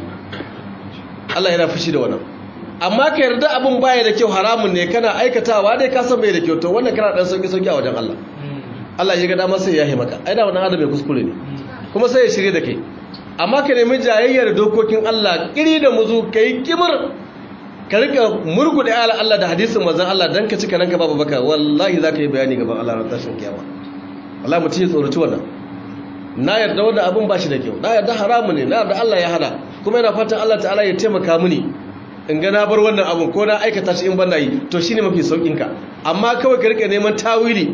A: Allah yana fushi da wannan amma ka yarda abin baya da kyau haramun ne kana aikatawa dai ka san bai da kyau to wannan kana dan sauki sauki a wajen Allah Allah ya ga dama sai ya yi maka ai da wannan adam mai kuskure ne kuma sai ya shirye da kai amma ka nemi jayayyar dokokin Allah kiri da muzu kai kimar ka rika murgude ala Allah da hadisin manzon Allah dan ka cika ranka babu baka wallahi zaka yi bayani gaban Allah ran tashin kiyama wallahi mutum ya tsoraci wannan na yarda wannan abin ba shi da kyau na yarda haramu ne na yarda Allah ya hana kuma yana fatan Allah ta'ala ya taimaka mini in ga na bar wannan abin ko na aikata shi in ban yi to shine mafi saukin ka amma kawai ka rika neman tawili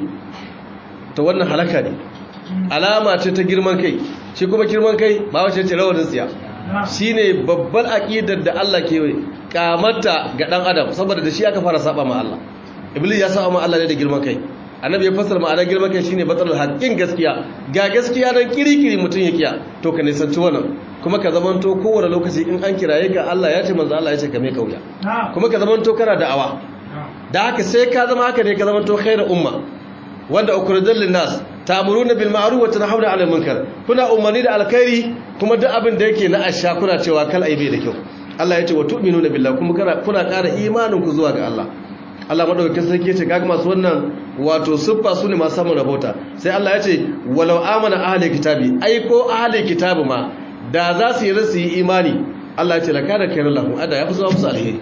A: to wannan halaka ne alama ce ta girman kai shi kuma girman kai ba wace ce rawanin tsiya shine babbar aqidar da Allah ke kamata ga dan adam saboda da shi aka fara saba ma Allah iblis ya saba ma Allah ne da girman kai annabi ya fassara ma'anar girman kai shine batalul haqqin gaskiya ga gaskiya dan kirikiri mutun ya kiya to ka nisanci wannan kuma ka zamanto kowane lokaci in an kiraye ga Allah ya ce manzo Allah ya ce ka mai kauya kuma ka zamanto kana da'awa da haka sai ka zama haka ne ka zamanto khairu umma wanda ukhrijal linnas ta'muruna bil ma'ruf wa tanhauna 'anil munkar kuna umarni da alkhairi kuma duk abin da yake na asha kuna cewa kal aibe da kyau Allah ya ce wa tu'minuna billahi kuma kuna ƙara imanin ku zuwa ga Allah Allah madaukakin sarki yace kaga masu wannan wato siffa su ne masu samun rabota sai Allah ya ce walau amana ahli kitabi ai ko ahli kitabi ma da za su yi rasu yi imani Allah ya ce lakana kairu lahum ada ya fi zama musu alheri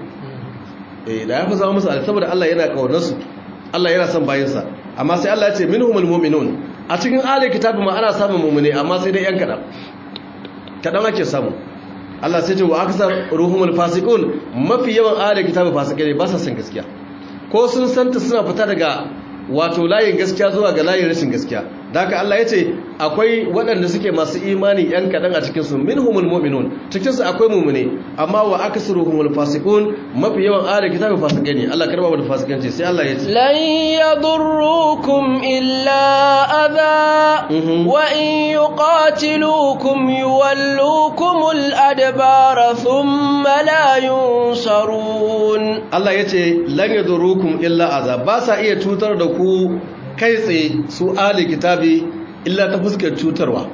A: eh da ya fi zama musu alheri saboda Allah yana kaunar su Allah yana son bayin sa amma sai Allah ya ce minhumul mu'minun a cikin ahli kitabi ma ana samun mu'mini amma sai dai yan kadan kadan ake samu Allah sai ce wa aksar ruhumul fasiqun mafi yawan ahli kitabi fasikai ne ba sa san gaskiya ko sun santa suna fita daga wato layin gaskiya zuwa ga layin rashin gaskiya da haka Allah ya ce akwai waɗanda suke masu imani ‘yan kaɗan a cikinsu min humul mu'minun cikinsu akwai mummune amma wa aka suru humul fasikun mafi yawan ala kitabin fasikai ne Allah karba da fasikanci sai Allah ya ce
B: lan yadurrukum illa adha wa in yuqatilukum yuwallukumul adbara thumma la yunsarun
A: Allah ya ce lan yadurrukum illa adha ba sa iya cutar da ku kai tsaye su ali kitabi illa ta fuskar cutarwa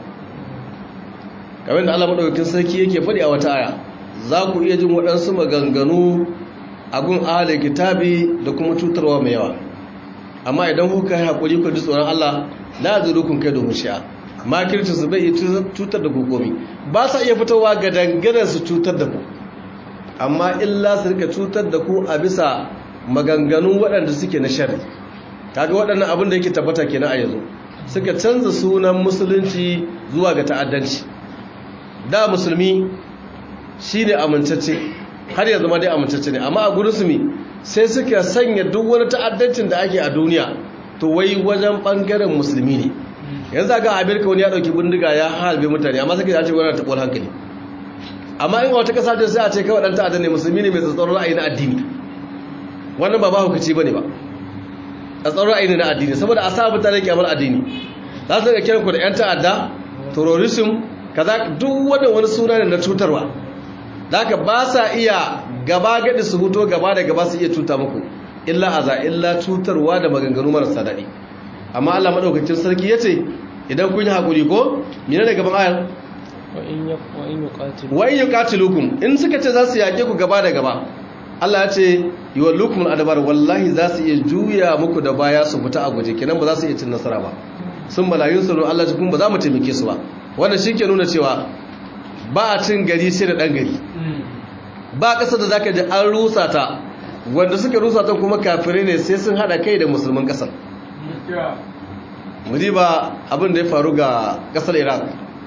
A: kamar da Allah madaukakin sarki yake faɗi a wata aya za ku iya jin waɗansu maganganu a gun ali kitabi da kuma cutarwa mai yawa amma idan kuka yi haƙuri ku ji tsoron Allah la zurukun kai domin shi'a makirci su bai cutar da kokomi ba sa iya fitowa ga dangane su cutar da ku amma illa su rika cutar da ku a bisa maganganun waɗanda suke na shari'a kaga waɗannan abin da yake tabbata kenan a yanzu suka canza sunan musulunci zuwa ga ta'addanci da musulmi shine amintacce har yanzu ma dai amintacce ne amma a gurin su sai suka sanya duk wani ta'addancin da ake a duniya to wai wajen bangaren musulmi ne yanzu ga Amerika wani ya dauki bindiga ya halbe mutane amma sai a ce wani taɓuwar hankali amma in wata kasa ce sai a ce kawai dan ta'addan ne musulmi ne mai tsatsauran ra'ayi na addini wannan ba ba hukunci bane ba a tsaron aini na addini saboda a sa mutane kyamar addini za su ga kiran ku da 'yan ta'adda terrorism kaza duk wanda wani suna ne na cutarwa da ka ba sa iya gaba gadi su huto gaba da gaba su iya cuta muku illa aza illa cutarwa da maganganu marasa daɗi amma Allah madaukakin sarki yace idan kun yi hakuri ko mene ne gaban ayar wa in yuqatilukum in suka ce za su yake ku gaba da gaba Allah ya ce yuwallukum al-adbar wallahi za su iya juya muku da baya su fita a guje kenan ba za su iya cin nasara ba sun malayun sanu Allah ta kuma ba za mu taimake su ba wannan ke nuna cewa ba a cin gari sai da dan gari ba ƙasa da zaka ji an rusa ta wanda suke rusa ta kuma kafirai ne sai sun hada kai da musulman ƙasar mu ba abin da ya faru ga ƙasar Iraq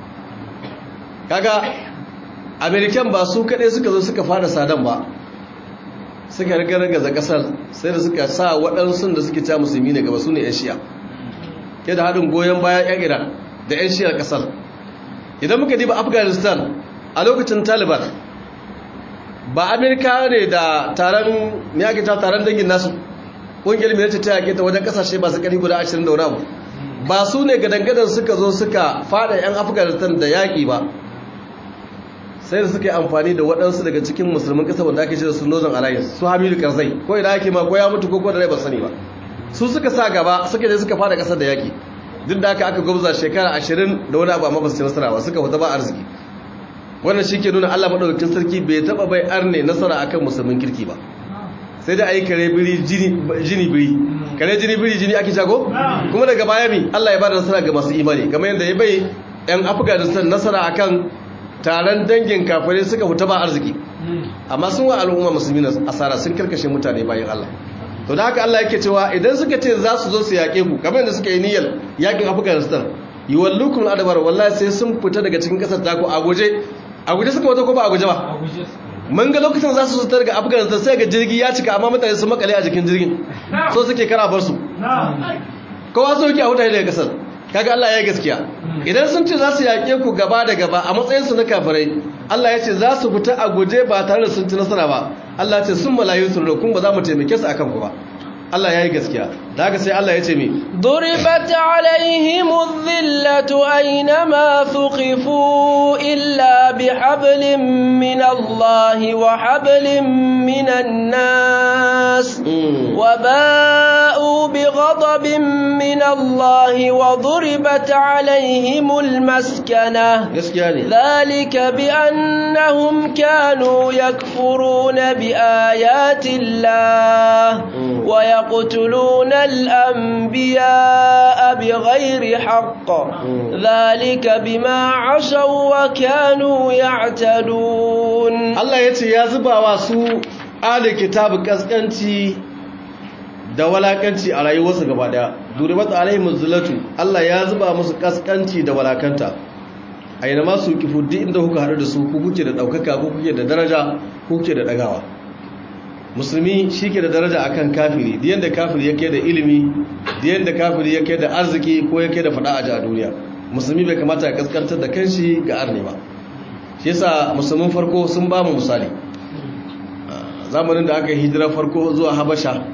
A: kaga American ba su kaɗai suka zo suka fara sadan ba suka ragargaza kasar sai da suka sa waɗansu da suke ca musulmi ne gaba su ne 'yan shiya ke da haɗin goyon bayan 'yan iran da 'yan shiyar kasar idan muka diba afghanistan a lokacin taliban ba amerika ne da taron ne ake ta taron dangin nasu ƙungiyar mai ta yaƙe ta wajen ƙasashe masu ƙari guda 20 da wani ba su ne gadangadan suka zo suka fada 'yan afghanistan da yaƙi ba sai da suka yi amfani da waɗansu daga cikin musulmin ƙasa wanda ake ce da su northern alliance su hamidu karzai ko idan ake ma ko ya mutu ko ko da rai ba sani ba su suka sa gaba suka je suka fara ƙasar da yaƙi duk da aka aka gwabza shekara ashirin da wani abu amma ba su ci nasara ba suka fita ba arziki wannan shi ke nuna allah maɗaukakin sarki bai taɓa bai arne nasara akan musulmin kirki ba sai da a yi kare biri jini biri kare jini biri jini ake jago kuma daga baya mi allah ya ba da nasara ga masu imani kamar yadda ya bai yan afghanistan nasara akan taron dangin kafirai suka huta ba arziki amma sun wa al'umma musulmi asara sun karkashe mutane bayan Allah to da haka Allah yake cewa idan suka ce za su zo su yaƙe ku kamar yadda suka yi niyyar yaƙin Afghanistan yuwallukum adabar wallahi sai sun fita daga cikin kasar ta ku a guje a guje suka wata ko ba a guje ba mun ga lokacin za su zo daga Afghanistan sai ga jirgi ya cika amma mutane sun makale a jikin jirgin so suke kara bar su kowa so yake a huta daga kasar kaga Allah ya yi gaskiya idan sun ce za su yaƙe ku gaba da gaba a matsayinsu na kafirai Allah ya ce za su fita a guje ba tare da sun ci nasara ba Allah ya ce sun malayu sun kun ba za mu taimake su akan ku ba Allah ya yi gaskiya da haka sai Allah ya ce mi
B: ضربت عليهم الذلة أينما ثقفوا إلا بحبل من الله وحبل من الناس وباءوا بغضب من الله وضربت عليهم المسكنة ذلك بأنهم كانوا يكفرون بآيات الله ويقتلون الأنبياء بغير حق ذلك بما عشوا وكانوا يعتدون
A: الله يتي يا زبا واسو آل كتاب كسكنتي da walakanci a rayuwarsa gaba daya duribat alaihim zulatu Allah ya zuba musu kaskanci da walakanta aina ma su kifu duk inda kuka haɗu da su ku kuke da ɗaukaka ku kuke da daraja ku kuke da ɗagawa musulmi shi ke da daraja akan kafiri da yadda kafiri yake da ilimi da yadda kafiri yake da arziki ko yake da fada a duniya musulmi bai kamata ya kaskantar da kanshi ga arne ba shi yasa musulmin farko sun ba mu misali zamanin da aka hijira farko zuwa habasha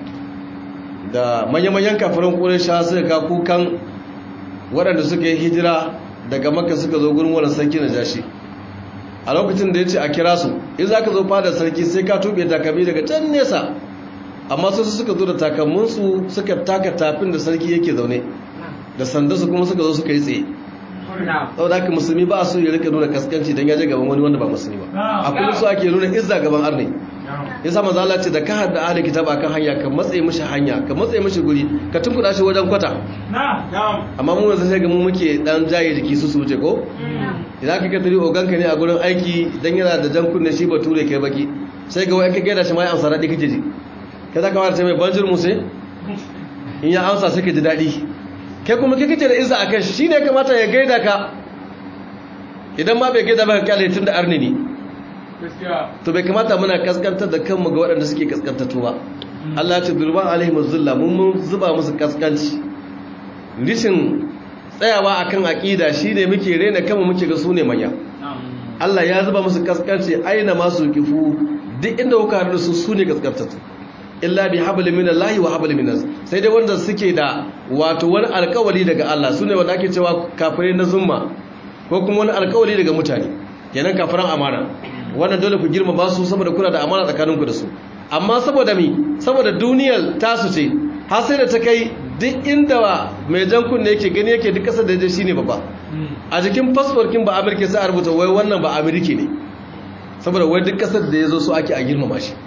A: da manya-manyan kafirin ƙurisha suka ga kukan waɗanda suka yi hijira daga makka suka zo gurin wani sarki na jashi a lokacin da ya ce a kira su in za ka zo fada sarki sai ka tuɓe takalmi daga can nesa amma su suka zo da takalminsu suka taka tafin da sarki yake zaune da sandarsu kuma suka zo suka yi tsaye sau da haka musulmi ba su yi rika nuna kaskanci don yaje gaban wani wanda ba musulmi ba a kuma su ake nuna izza gaban arne ya sa maza ce da ka hada ahli kitab akan hanya ka matsaye mishi hanya ka matsaye mishi guri ka tunkuɗa shi wajen kwata amma mu yanzu sai ga mu muke dan jaye jiki su su wuce ko idan ka katari oganka ne a gurin aiki dan yana da jan kunne shi bature kai baki sai ga wai ka gaida shi ma ya amsa daɗi kake ji ka za ka wata mai banjir musu in ya amsa sai ka ji daɗi kai kuma kai kake da izza a kan shi ne kamata ya gaida ka idan ma bai gaida ba ka kyale tun da arni ne to bai kamata muna kaskantar da kanmu ga waɗanda suke kaskantattu ba Allah ce durban alaihim zulla mun mun zuba musu kaskanci rishin tsayawa akan aqida shine muke rena kanmu muke ga su ne manya Allah ya zuba musu kaskanci aina masu kifu duk inda kuka haɗu su su ne kaskantattu illa bi hablin min Allah wa hablin min nas sai dai wanda suke da wato wani alƙawari daga Allah sune wanda ake cewa kafirai na zumma ko kuma wani alƙawari daga mutane kenan kafiran amana wannan dole ku girmama su saboda kuna da amana tsakaninku da su amma saboda mi saboda duniyar tasu ce har sai da ta kai duk inda mai jan kunne yake gani yake duk kasar da ya je shine babba a jikin fasforkin ba amurka sai a rubuta wai wannan ba amurki ne saboda wai duk kasar da ya zo su ake a girmama shi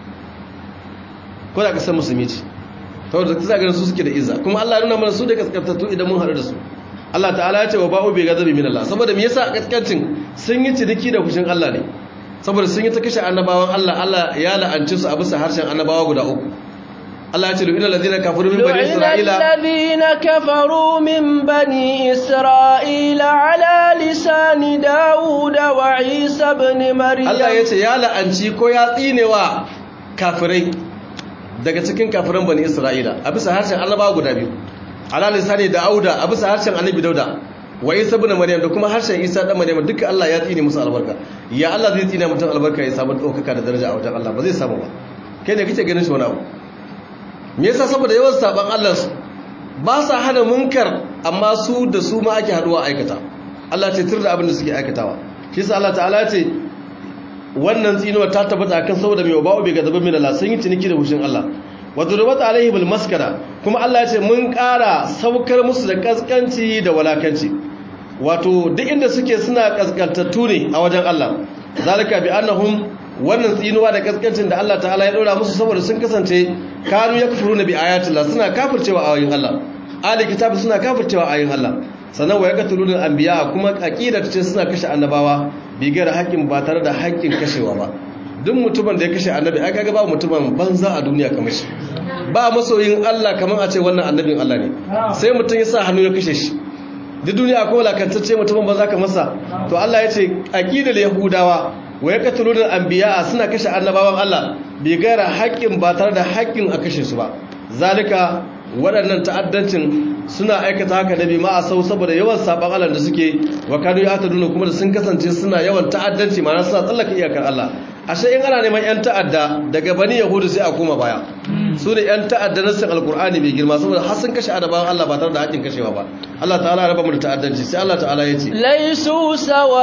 A: ko da kasar musulmi ce saboda kasa ganin su suke da izza kuma Allah ya nuna mana su da kaskantattu idan mun haɗu da su Allah ta'ala ya ce wa ba'u bi gazabi min Allah saboda me yasa kaskancin sun yi ciniki da fushin Allah ne saboda sun yi ta kashe annabawan Allah Allah ya la'anci su a bisa harshen annabawa guda uku Allah ya ce lu'ina allazina kafaru min bani isra'ila
B: الذين كفروا من بني إسرائيل على لسان داود وعيسى بن مريم
A: Allah ya ce ya la'anci ko ya tsinewa kafirai daga cikin kafiran bani Isra'ila a bisa harshen annabawa guda biyu ala lisani Dauda a bisa harshen annabi Dauda wa Isa ibn Maryam da kuma harshen Isa dan Maryam duka Allah ya tsine musu albarka ya Allah zai tsine mutum albarka ya samu daukaka da daraja a wajen Allah ba zai samu ba kai ne kake ganin shi wani abu me yasa saboda yawan saban Allah su ba sa hana munkar amma su da su ma ake haduwa aikata Allah ce tirda abin da suke aikatawa shi yasa Allah ta'ala ce wannan tsinuwa ta tabbata akan saboda mai ba'u bai gazaba min Allah sun yi ciniki da hushin Allah wa durbat alaihi bil maskara kuma Allah ya ce mun ƙara saukar musu da kaskanci da walakanci wato duk inda suke suna kaskantattu ne a wajen Allah zalika bi annahum wannan tsinuwa da kaskancin da Allah ta'ala ya dora musu saboda sun kasance kanu yakfuruna bi ayatillah suna kafircewa ayoyin Allah ahli kitabi suna kafircewa ayoyin Allah sannan wa yaqtuluna anbiya kuma aqida ce suna kashe annabawa bigar haƙƙin ba tare da haƙƙin kashewa ba duk mutumin da ya kashe annabi ai kaga ba mutumin banza a duniya kamar shi ba masoyin Allah kamar a ce wannan annabin Allah ne sai mutum ya sa hannu ya kashe shi duk duniya akwai walakantacce mutumin banza kamar sa to Allah ya ce aqidar yahudawa wa yaqtuluna anbiya suna kashe annabawan Allah bigar haƙƙin ba tare da haƙƙin a kashe su ba zalika waɗannan ta'addancin suna aikata haka da bi ma a sau saboda yawan saban Allah da suke wa kanu ya taduna kuma da sun kasance suna yawan ta'addanci ma'ana suna tsallaka iyakar Allah ashe in ana neman yan ta'adda daga bani yahudu sai a koma baya su ne yan ta'adda na sin alqur'ani mai girma saboda har sun kashe adaban Allah ba tare da haƙin kashewa ba Allah ta'ala raba mu da ta'addanci sai Allah ta'ala ya ce
B: laisu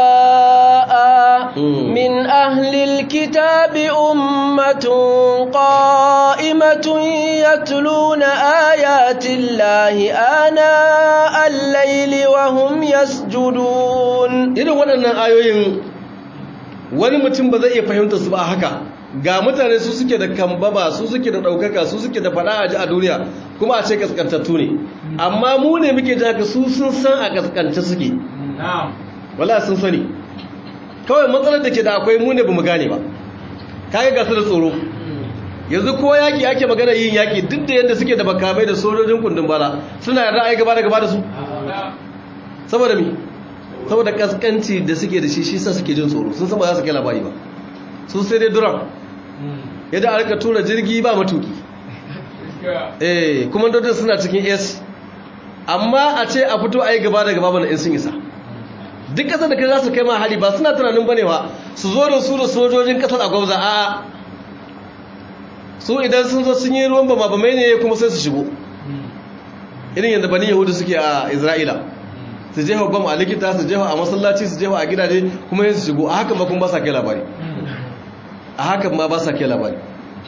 B: sawa'a min ahli alkitabi ummatun qa'imatun yatluna ayati llahi ana al-layli wa hum yasjudun
A: irin waɗannan ayoyin wani mutum ba zai iya fahimta su ba haka ga mutane su suke da kambama su suke da ɗaukaka su suke da faɗa a ji a duniya kuma a ce kaskantattu ne amma mu ne muke ji haka su sun san a kaskance suke wala sun sani kawai matsalar da ke da akwai mu ne ba mu gane ba kaga gasu da tsoro yanzu ko yaƙi ake magana yin yaƙi duk da yadda suke da makamai da sojojin kundin bala suna yarda a yi gaba da gaba da su saboda mi saboda kaskanci da suke da shi shi sa suke jin tsoro sun san ba za su kai labari ba su sai dai duran yadda a rika tura jirgi ba matuki eh kuma dodon suna cikin s amma a ce a fito a yi gaba da gaba bana in sun isa duk kasar da kai za su kai ma hali ba suna tunanin bane ba su zo da su da sojojin kasar a gwamza a su idan sun zo sun yi ruwan ba ma ne kuma sai su shigo irin yadda bani yahudu suke a isra'ila su jefa bam a likita su jefa a masallaci su jefa a gidaje kuma yin su shigo a hakan ma kuma ba sa kai labari a hakan ma ba sa kai labari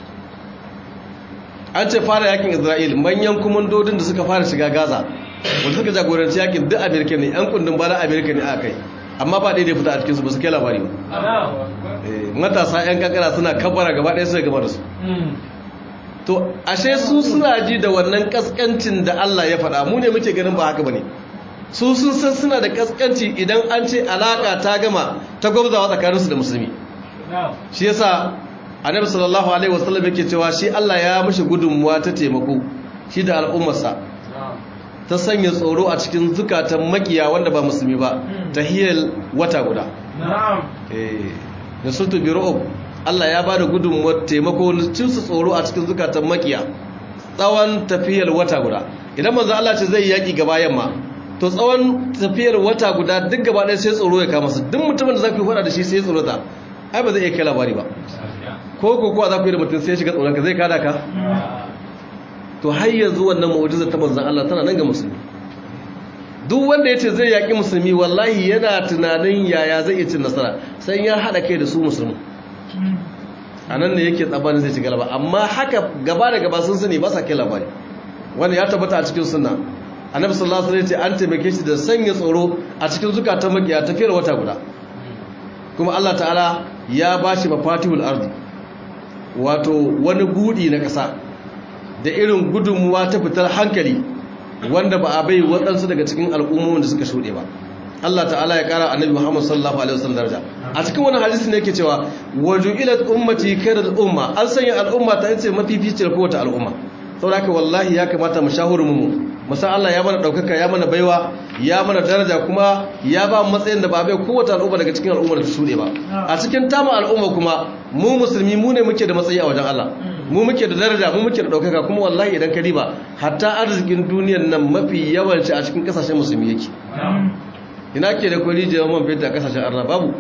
A: an ce fara yakin isra'il manyan kumandodin da suka fara shiga gaza wanda suka jagoranci yakin duk amerika ne yan kundin bala amerika ne a kai amma ba daidai fita a cikinsu ba su kai labari ba matasa yan kankana suna kabbara gaba ɗaya suka gaba da su to ashe su suna ji da wannan kaskancin da allah ya faɗa mu ne muke ganin ba haka ba ne su sun san suna da kaskanci idan an ce alaka ta gama ta gwabzawa tsakaninsu da musulmi shi yasa annabi sallallahu alaihi wasallam yake cewa shi Allah ya mishi gudunmuwa ta taimako shi da al'ummarsa ta sanya tsoro a cikin zukatan makiya wanda ba musulmi ba ta hiyar wata guda eh da sultu biru'ub Allah ya bada gudunmuwar taimako na cinsu tsoro a cikin zukatan makiya tsawon tafiyar wata guda idan manzo Allah ce zai yaki gaba yamma to tsawon tafiyar wata guda duk gaba ɗaya sai tsoro ya kama su duk mutumin da za ku yi faɗa da shi sai tsoro ta ai ba zai iya kai labari ba ko ko kuwa za ku yi da mutum sai shiga tsoron ka zai kada ka to har yanzu wannan mu'ujizar ta manzon Allah tana nan ga musulmi duk wanda yace zai yaki musulmi wallahi yana tunanin yaya zai iya cin nasara sai ya hada kai da su musulmi anan ne yake tsabanin zai ci galaba amma haka gaba da gaba sun sani ba sa kai labari wanda ya tabbata a cikin sunna annabi sallallahu alaihi wasallam ya ce an taimake shi da sanya tsoro a cikin zukatan makiya tafiyar wata guda kuma Allah ta'ala ya bashi mafatihul ardi wato wani budi na ƙasa da irin gudunmuwa ta fitar hankali wanda ba a bai waɗansu daga cikin al'ummomin da suka shuɗe ba Allah ta'ala ya ƙara annabi Muhammad sallallahu alaihi wasallam daraja a cikin wani hadisi ne yake cewa waju'ilat ummati kadal umma an sanya al'umma ta yace mafificiyar kowace al'umma saboda haka wallahi ya kamata mu shahuru mu musa Allah ya mana daukaka ya mana baiwa ya mana daraja kuma ya ba matsayin da ba bai kowace al'umma daga cikin al'ummar da ta shuɗe ba a cikin tamu al'umma kuma mu musulmi mu ne muke da matsayi a wajen Allah mu muke da daraja mu muke da daukaka kuma wallahi idan ka riba hatta arzikin duniyar nan mafi yawanci a cikin kasashen musulmi yake ina ke da kwari jiyar man fetur a kasashen arna babu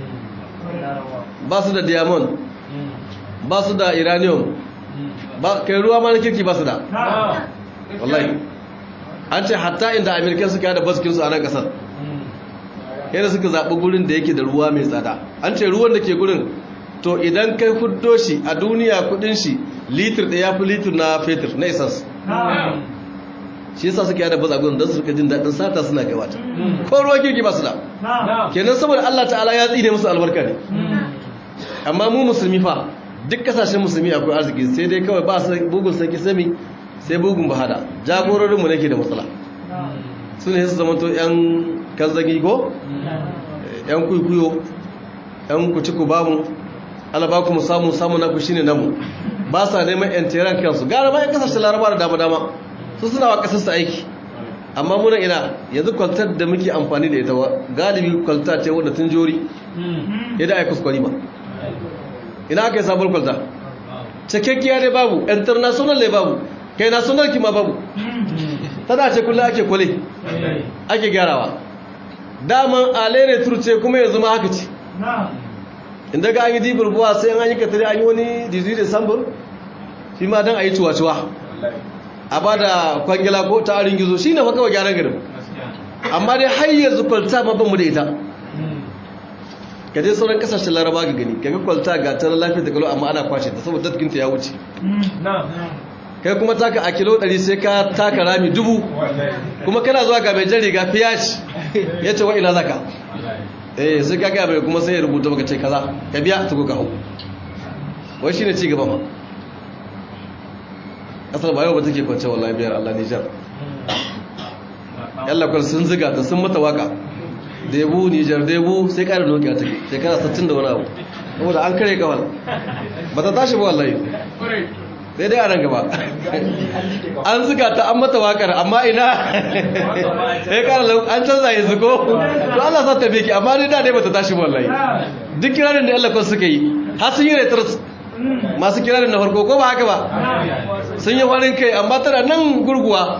A: ba su da diamond ba su da iranium kai ruwa ma na kirki ba su da wallahi an ce hatta inda amerikan suka yada baskinsu a nan kasar yadda suka zaɓi gurin da yake da ruwa mai tsada an ce ruwan da ke gurin to idan kai huddo shi a duniya kudin shi litir ɗaya fi litir na fetur na isas shi yasa suka yada baza gurin don su rika jin daɗin sata suna gabata ko ruwa kirki ba su da kenan saboda allah ta'ala ya tsine musu albarka ne amma mu musulmi fa duk kasashen musulmi akwai arziki sai dai kawai ba su bugun sarki sami sai bugun bahada jagororinmu ne ke da matsala su ne su zamanto 'yan kanzagi ko 'yan kuikuyo 'yan kuciku ba mu alaba kuma samu samu na ku shine namu ba sa neman 'yan teran kansu gara bayan kasashen laraba da dama-dama su suna wa kasarsa aiki amma muna ina yanzu kwaltar da muke amfani da ita galibi kwalta ce wadda tun jori yadda a kuskure ba ina aka yi sabon kwalta cikakkiya ne babu international ne babu kai national kima babu tana ce kullum ake kwale ake gyarawa daman alere turce kuma yanzu ma haka ce inda ga an yi dibir buwa sai an yi katare an yi wani dizi da sambur shi ma don a yi cuwa-cuwa a ba da kwangila ko ta arin gizo shi ne fa kawai gyaran garin amma dai har yanzu kwalta ma ban mu da ita ka je sauran kasashen laraba ga gani kaga kwalta ga ta lafiya da kalo amma ana kwashe ta saboda datkinta ya wuce kai kuma taka a kilo 100 sai ka taka rami dubu kuma kana zuwa ga mai jan riga fiyashi ya ce wa ina zaka eh sai ka gaya mai kuma sai ya rubuta maka ce kaza ka biya ta kuka hau wai shi ne ci gaba ma kasar ba yau ba take kwance wallahi biyar allah nijar yallakwar sun ziga ta sun mata waka debu nijar debu sai ƙarin nokiya take shekara 60 da wani abu saboda an kare kawal ba ta tashi ba wallahi sai dai a nan gaba an ziga ta an mata wakar amma ina sai ƙara an canza yanzu ko to Allah sa ta beki amma ni da dai ba ta tashi ba wallahi duk kirarin da yallakwar suka yi har sun yi retar masu kirarin na farko ko ba haka ba sun yi farin kai amma tana nan gurguwa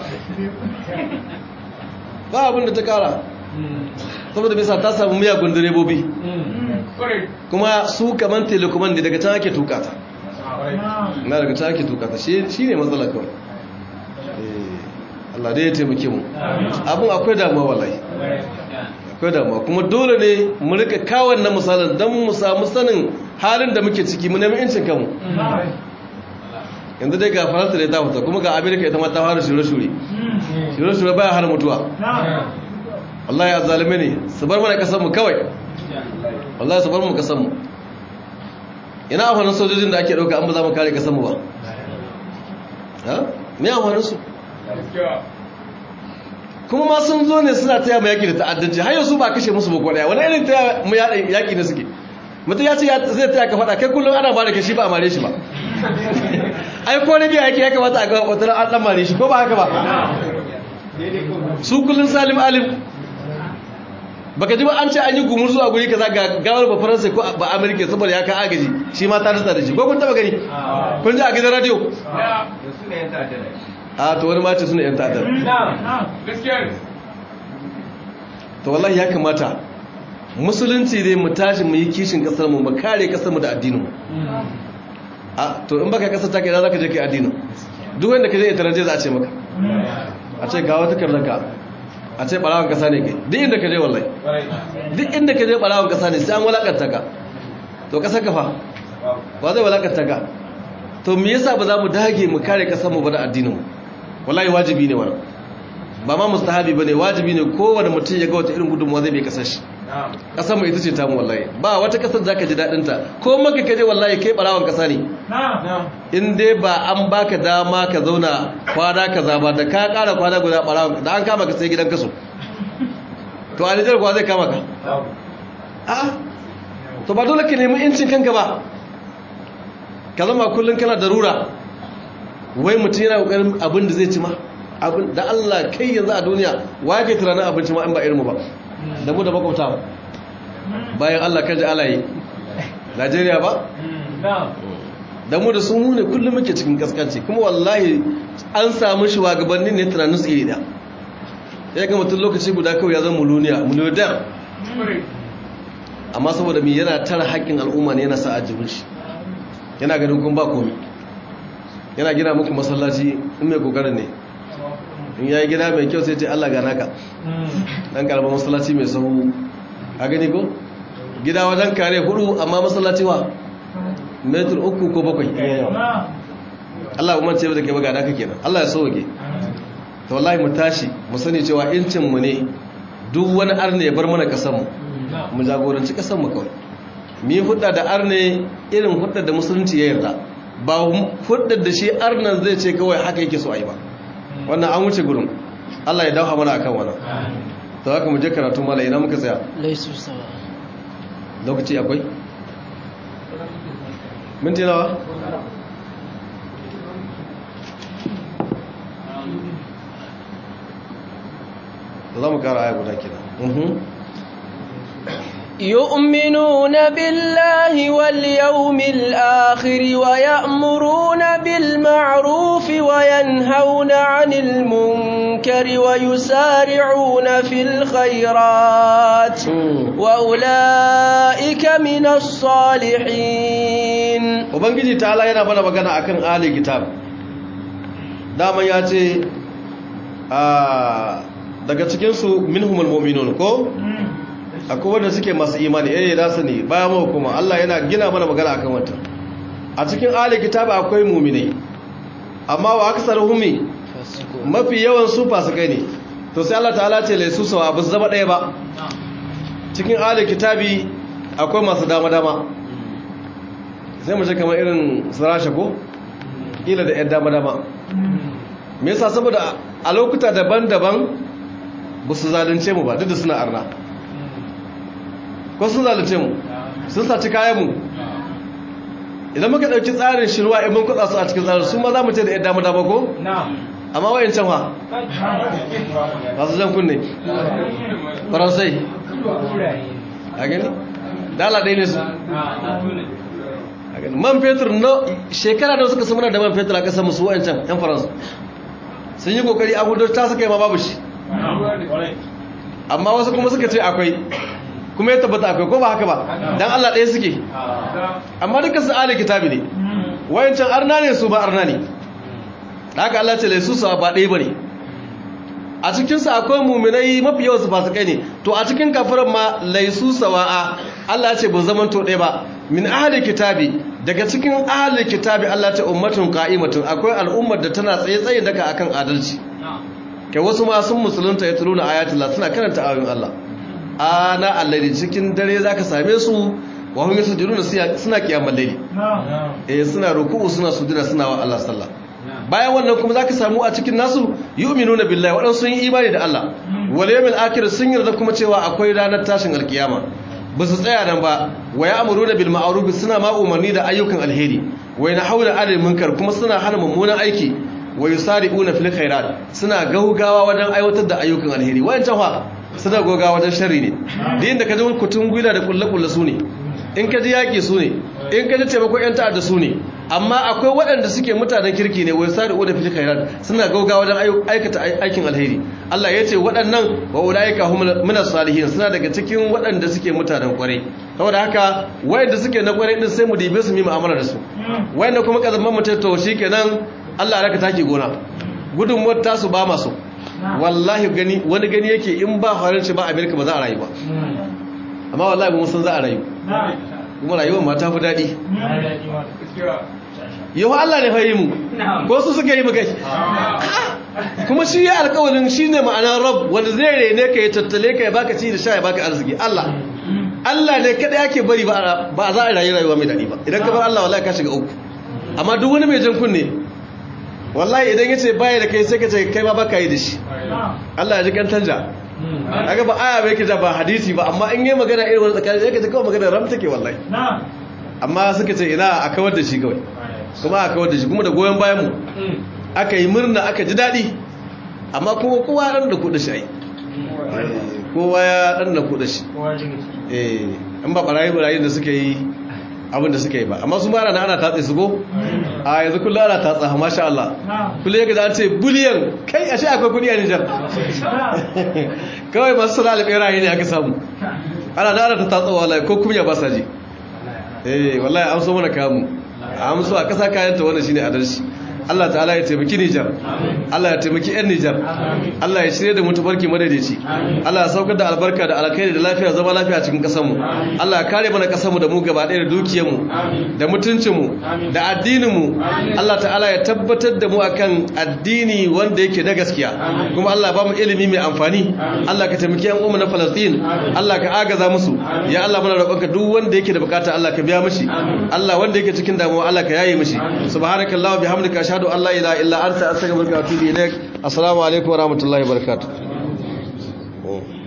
A: ba abin da ta kara saboda bisa ta samu miyagun direbobi kuma su kaman telekoman da daga can ake tukata na daga can ake tukata shi ne matsala kawai Allah dai ya taimake mu abin akwai damuwa wallahi akwai damuwa kuma dole ne mu rika kawon na misalin don mu samu sanin halin da muke ciki mu nemi incin kanmu yanzu dai ga faransa da ta fita kuma ga amerika ita ma ta fara shure-shure shure-shure baya hana mutuwa wallahi ya zalime ne su bar mana kasanmu kawai wallahi su bar mu kasanmu ina amfanin sojojin da ake ɗauka an ba za mu kare kasanmu ba me amfanin su kuma ma sun zo ne suna taya mu yaƙi da ta'addanci har yanzu ba kashe musu ba ɗaya wani irin taya mu yaƙi ne suke mutum ya ce zai taya ka faɗa kai kullum ana ba da kashi ba a mare shi ba ai ko rabiya yake ya kamata a ga wata an dan mare shi ko ba haka ba su kullun salim alim baka ji ba an ce an yi gumurzu a guri kaza ga gawar ba faransa ko ba amerika saboda ya ka agaji shi ma ta rasa da shi ko kun taba gani kun ji a gidan radio a to wani mace suna yan ta'addar to wallahi ya kamata musulunci dai mu tashi mu yi kishin kasar mu mu kare kasar mu da addinin mu a to in baka kasar take da zaka je kai addinin duk wanda kaje itaraje za a ce maka a ce ga wata karnaka a ce barawan kasa ne kai duk inda kaje wallahi duk inda kaje barawan kasa ne sai an walakanta ka to kasar ka fa ba zai walakanta ka to me yasa ba za mu dage mu kare kasar mu ba da addinin mu wallahi wajibi ne wannan ba ma mustahabi bane wajibi ne kowane mutum ya ga wata irin gudunmuwa zai bai kasar shi kasar mu ita ce tamu wallahi ba wata kasar zaka ji dadin ta ko maka kaje wallahi kai barawan kasa ne in dai ba an baka dama ka zauna kwana kaza ba da ka kara kwana guda barawan da an kama ka sai gidan kaso to a Nijar kuwa zai kama ka a to ba dole ka nemi incin kanka ba ka zama kullum kana darura wai mutum yana kokarin abin da zai ci ma abin da Allah kai yanzu a duniya wa yake tunanin abinci ma in ba irinmu ba da mu da makwabta bayan Allah kan ji alayi Najeriya ba da mu da su mu ne kullum muke cikin kaskanci kuma wallahi an samu shugabanni ne tunanin su iri da ya ga mutum lokaci guda kawai ya zama muluniya muliyodar amma saboda mai yana tara haƙƙin al'umma ne yana sa a jibin shi yana ganin kun ba komi yana gina muku masallaci in mai kokarin ne in ya yi gida mai kyau sai ce Allah gana ka dan karɓar masallaci mai sahu a gani ko gida wajen kare hudu amma masallaci wa metur uku ko bakwai Allah umar ce da ke baga naka kenan Allah ya sauke to wallahi mu tashi mu sani cewa incin mu ne duk wani arne ya bar mana kasan mu mu jagoranci kasan mu kawai mi hudda da arne irin hudda da musulunci ya yarda ba hudda da shi arnan zai ce kawai haka yake so a yi ba wannan an wuce gurin Allah ya dauha mana akan wannan to haka mu je karatu mala ina muka tsaya
B: laisu sawa
A: lokaci akwai minti nawa za mu kara aya guda kina
B: يؤمنون بالله واليوم الآخر ويأمرون بالمعروف وينهون عن المنكر ويسارعون في الخيرات وأولئك من الصالحين
A: وبنجي تعالى yana bana magana akan ahli kitab dama ya ce daga cikin su minhumul mu'minun ko akwai wanda suke masu imani eh da su ne bayan mu kuma Allah yana gina mana magana akan wannan a cikin ahli kitab akwai mu'minai amma wa aksaruhum mafi yawan su fasikai ne to sai Allah ta'ala ce laisu sawa bu zama daya ba cikin ahli kitabi akwai masu dama dama sai mu ce kamar irin sarasha ko kila da yan dama dama me yasa saboda a lokuta daban-daban ba su zalunce mu ba duk da suna arna ko sun zalunce mu sun saci kayan mu idan muka dauki tsarin shirwa in mun kutsa su a cikin tsarin su ma za mu ce da yadda mu dama ko amma wayan can ha masu jan kunne faransai a gani dala ɗaya ne su man fetur na shekara da suka samuna da man fetur a ƙasar musu wayan can yan faransa sun yi kokari a hudu ta suka yi ma babu shi amma wasu kuma suka ce akwai kuma ya tabbata akwai ko ba haka ba dan Allah ɗaya suke amma duka su ahli kitabi ne wayancan arna ne su ba arna ne haka Allah ce laisu su ba ɗaya bane a cikin su akwai mu'minai mafi yawan su fasikai ne to a cikin kafiran ma laisu sawa'a Allah ya ce ba zaman to ɗaya ba min ahli kitabi daga cikin ahli kitabi Allah ta ummatun qa'imatun akwai al'ummar da tana tsaye tsaye daga akan adalci kai wasu ma sun musulunta ya tuluna ayatullah suna karanta ayoyin Allah ana allari cikin dare zaka same su wa hum yasjuduna suna kiyamul layli eh suna ruku'u suna sujuda suna wa Allah sallah bayan wannan kuma zaka samu a cikin nasu yu'minuna billahi wadan sun yi imani da Allah wal yawmil akhir sun yarda kuma cewa akwai ranar tashin alkiyama ba su tsaya nan ba wa ya'muruna bil ma'ruf suna ma umarni da ayyukan alheri wa yanhauna 'anil munkar kuma suna hana mummunan aiki wa yusari'una fil khairat suna gaugawa wajen aiwatar da ayyukan alheri wayancan fa suna goga wajen shari ne da yin da ka ji kutun gwila da kulle-kulle su ne in ka ji yaƙi su ne in ka ji taimakon 'yan ta'adda su ne amma akwai waɗanda suke mutanen kirki ne wai sari da fili khairat suna gauga wajen aikata aikin alheri Allah ya ce waɗannan wa ulaika hum min salihin suna daga cikin waɗanda suke mutanen kwarai saboda haka wayanda suke na kwarai din sai mu dibe su mu mu'amala da su wayanda kuma kazamman mutai to shikenan Allah ya raka taki gona gudunmuwar tasu ba masu wallahi gani wani gani yake in ba halarci ba amerika ba za a rayu ba amma wallahi ba san za a rayu kuma rayuwar ma ta fi daɗi yau Allah ne fayi mu ko su suka yi mu kai kuma shi ya alƙawarin shi ne ma'anar rab wanda zai rene ka ya tattale ka ya baka ci da sha ya baka arziki Allah Allah ne kada yake bari ba a za a rayu rayuwa mai daɗi ba idan ka bar Allah wallahi ka shiga uku amma duk wani mai jan kunne wallahi idan ya ce baya da kai sai ka ce kai ma baka yi da shi Allah ya ji kan tanja aga ba aya bai kaja ba hadisi ba amma in yi magana irin wani tsakanin sai ka ji kawai magana ram take wallahi amma suka ce ina a kawar da shi kawai kuma a kawar da shi kuma da goyon bayan mu aka yi murna aka ji daɗi amma kuma kowa ɗan da kuɗa shi ai kowa ya ɗan da kuɗa shi eh in ba ɓarayi ɓarayi da suka yi abin da suka yi ba amma su mara na ana tatse su go a yanzu kullum ana tatsa ha masha Allah kullum ya gaza an ce biliyan kai a shi akwai kudi a Nijar kawai masu sana alɓeraye ne aka samu ana na ana ta tatsa wallahi ko kuma ya ba sa ji eh wallahi an so mana kamu an so a kasa kayanta wannan shine adalci Allah ta'ala ya taimaki Nijar Allah ya taimaki 'yan Nijar Allah ya shirye da mu tabarki madaidaici Allah ya saukar da albarka da alkhairi da lafiya zama lafiya cikin kasar mu Allah ya kare mana kasar mu da mu gaba ɗaya da dukiyar mu da mutuncin mu da addinin mu Allah ta'ala ya tabbatar da mu akan addini wanda yake da gaskiya kuma Allah ba mu ilimi mai amfani Allah ka taimaki 'yan umu na Palestine Allah ka agaza musu ya Allah muna roƙonka duk wanda yake da bukata Allah ka biya mishi Allah wanda yake cikin damuwa Allah ka yaye mishi subhanakallahu bihamdika ashhadu an la ilaha illa anta astaghfiruka wa atubu ilaik assalamu alaikum wa rahmatullahi wa barakatuh